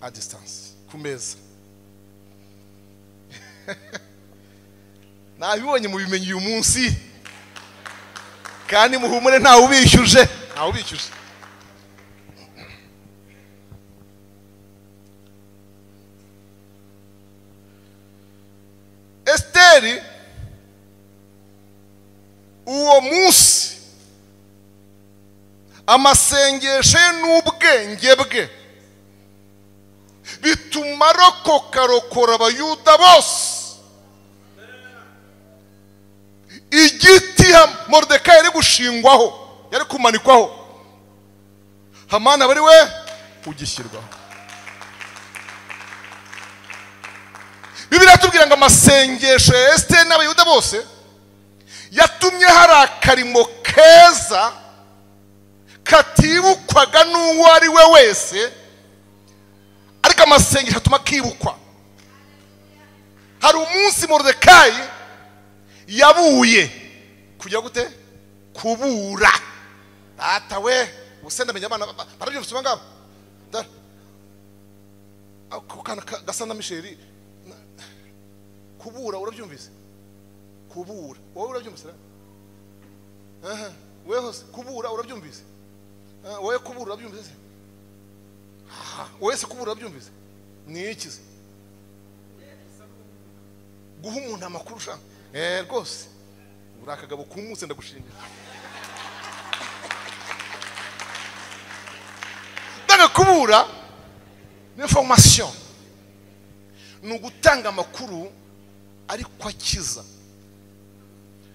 a distance ku meza nabibonye mu bimenyi uyu munsi kandi muhumure ntawe ubishyuje ntawe ubishyuza esiteri uwo munsi amasengesho ye n'ubwenge bwe bituma arokoka arokora abayuda bose igiti ha- moridekayi yari gushingwaho yari kumanikwaho hamani aba ari we ugishyirwaho bibiliya tubwira ngo amasengesho ya esiteri n'abayuda bose yatumye hari akarimo keza katibukwaga n'uwo ari we wese ariko amasengesho atuma kibukwa hari umunsi moridekayi yabuye kujya gute kubura data we ubuse ndamenya abana ba- barabyumvise uba ngaba Dara. ako kana ka- gasa na misheri na- kubura urabyumvise kubura wowe urabyumvise ra? Aha, wewe hose kubura urabyumvise Ah, wowe kubura urabyumvise se Aha, wowe se kubura urabyumvise ni iki se guha umuntu amakuru ushaka eh rwose uri akagabo kumutse ndagushimira ndanga kubura ni information ni ugutanga amakuru ariko akiza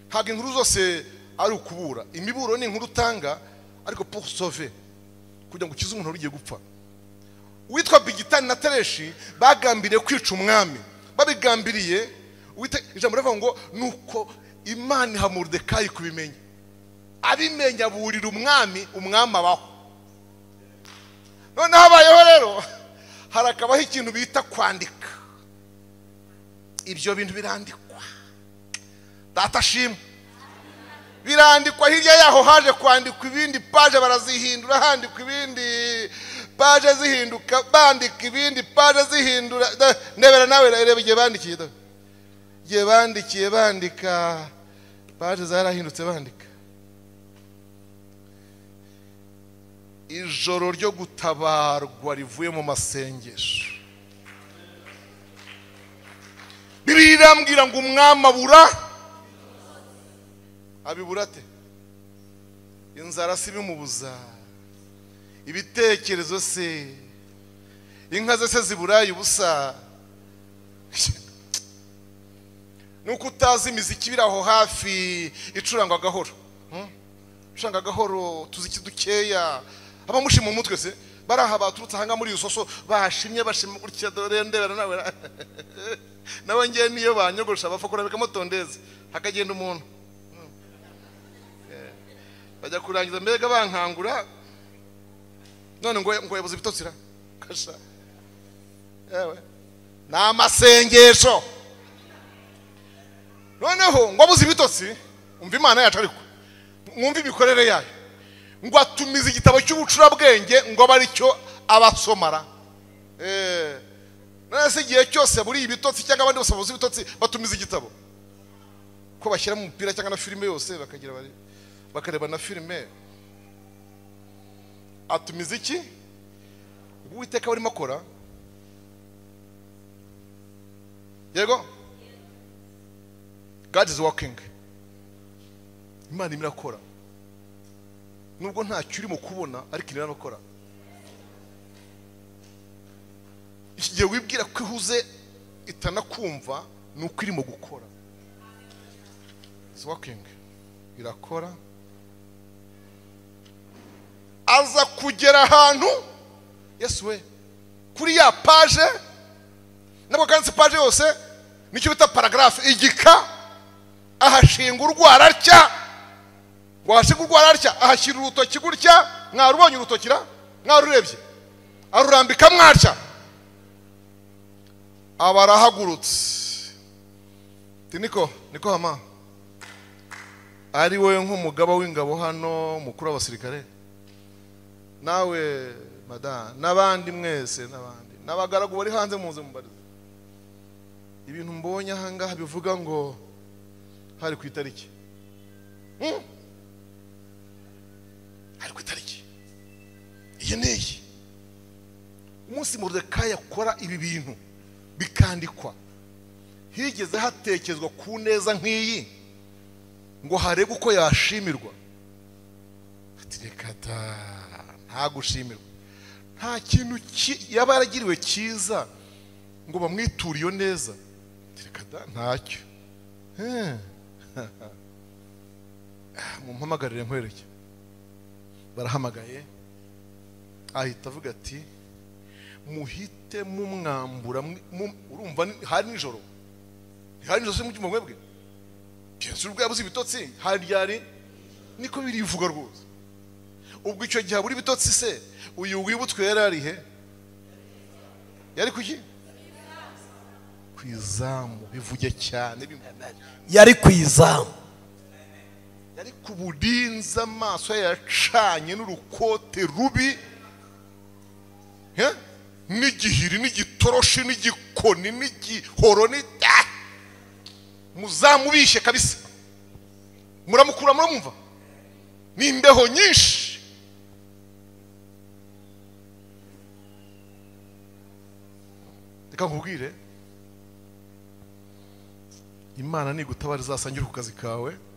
ntabwo inkuru zose ari ukubura imiburo ni inkuru utanga ariko pour sauver kugira ngo ukize umuntu wari ugiye gupfa uwitwa bigitani na tereshi bagambiriye kwica umwami babigambiriye uwite- ijambo rivuga ngo nuko imana iha moridekayi kubimenya abimenya aburira umwami umwami abaho noneho habayeho rero harakabaho ikintu bita kwandika ibyo bintu birandikwa data ashima birandikwa hirya yaho haje kwandikwa ibindi paje barazihindura handikwa ibindi paje zihinduka bandika ibindi paje zihindura Da- ndebera nawe reba igihe bandikiye da. igihe bandikiye bandika paje zarahindutse bandika ijoro ryo gutabarwa rivuye mu masengesho bibiliya irambwira ngo umwami abura abibura ate inzara si ibimubuza ibitekerezo se inka ze se ziburaye ubusa nuko utazi imiziki ibiri aho hafi icurangwa gahoro hmm? icuranga gahoro tuziki dukeya abamushima mu mutwe se bari aha baturutse aha ngaha muri yusoso bashimye bashima gutya dore ndebera nawe ra- nawe ngewe niyo banyogosha bapfa kurambika motondeze hakagenda umuntu bajya kurangiza mbega bankangura none ngo ngo yabuze ibitotsi kasha yewe ni amasengesho noneho ngo abuze ibitotsi umva imana yacu ariko mwumve imikorere yayo ngo atumize igitabo cy'ubucurabwenge ngo abe aricyo abasomara Eh, none se igihe cyose buriye ibitotsi cyangwa abandi bose babuze ibitotsi batumiza igitabo ko bashyira mu mupira cyangwa na filime yose bakagira bari bakareba na filime atumiza iki ngo uwiteka barimo akora yego god is working imana irimo irakora nubwo ntacyo urimo kubona ariko irimo irakora iki gihe wibwira ko ihuze itanakumva ni uko irimo gukora is working irakora aza kugera ahantu yesu we kuri ya paje nabwo kandi si paje yose nicyo bita paragarafe igika ahashinga urwara atya washinga urwara atya ahashyira urutoki gutya mwarubonye urutoki ra mwarurebye arurambika mwatya aba arahagurutse Ati, niko niko hama ari wowe nk'umugaba w'ingabo hano mukuru w'abasirikare nawe madamu n'abandi mwese n'abandi n'abagaragu bari hanze muze mubarize ibintu mbonye ahangaha bivuga ngo hari ku itariki Hmm? hari ku itariki ngeneye umunsi murodekayi akora ibi bintu bikandikwa higeze hatekerezwa ku neza nk'iyi ngo harebe uko yashimirwa ati reka da nta gushimirwa nta kintu ki- yaba yaragiriwe cyiza ngo bamwiture iyo neza ati reka da ntacyo Eh. mumpamagarire nkwereke barahamagaye ahita avuga ati muhite mumwambura mwi- mu- urumva ni- hari nijoro hari nijoro se mu cyumba mwebwe byose ubwo yabuze ibitotsi hari ryari niko birivuga rwose ubwo icyo gihe abura ibitotsi se uyu wibutswe yari ari he yari ku ki ku izamu bivuge cyane bimwe yari ku izamu yari ku budinza amaso ye yacanye n'urukote rubi he? n'igihiri n'igitoroshi n'igikoni n'igihoro ni Ah! muzamubishe kabisa muramukura muramumva ni imbeho nyinshi reka nkubwire imana nigutabara izasangira ku kazi kawe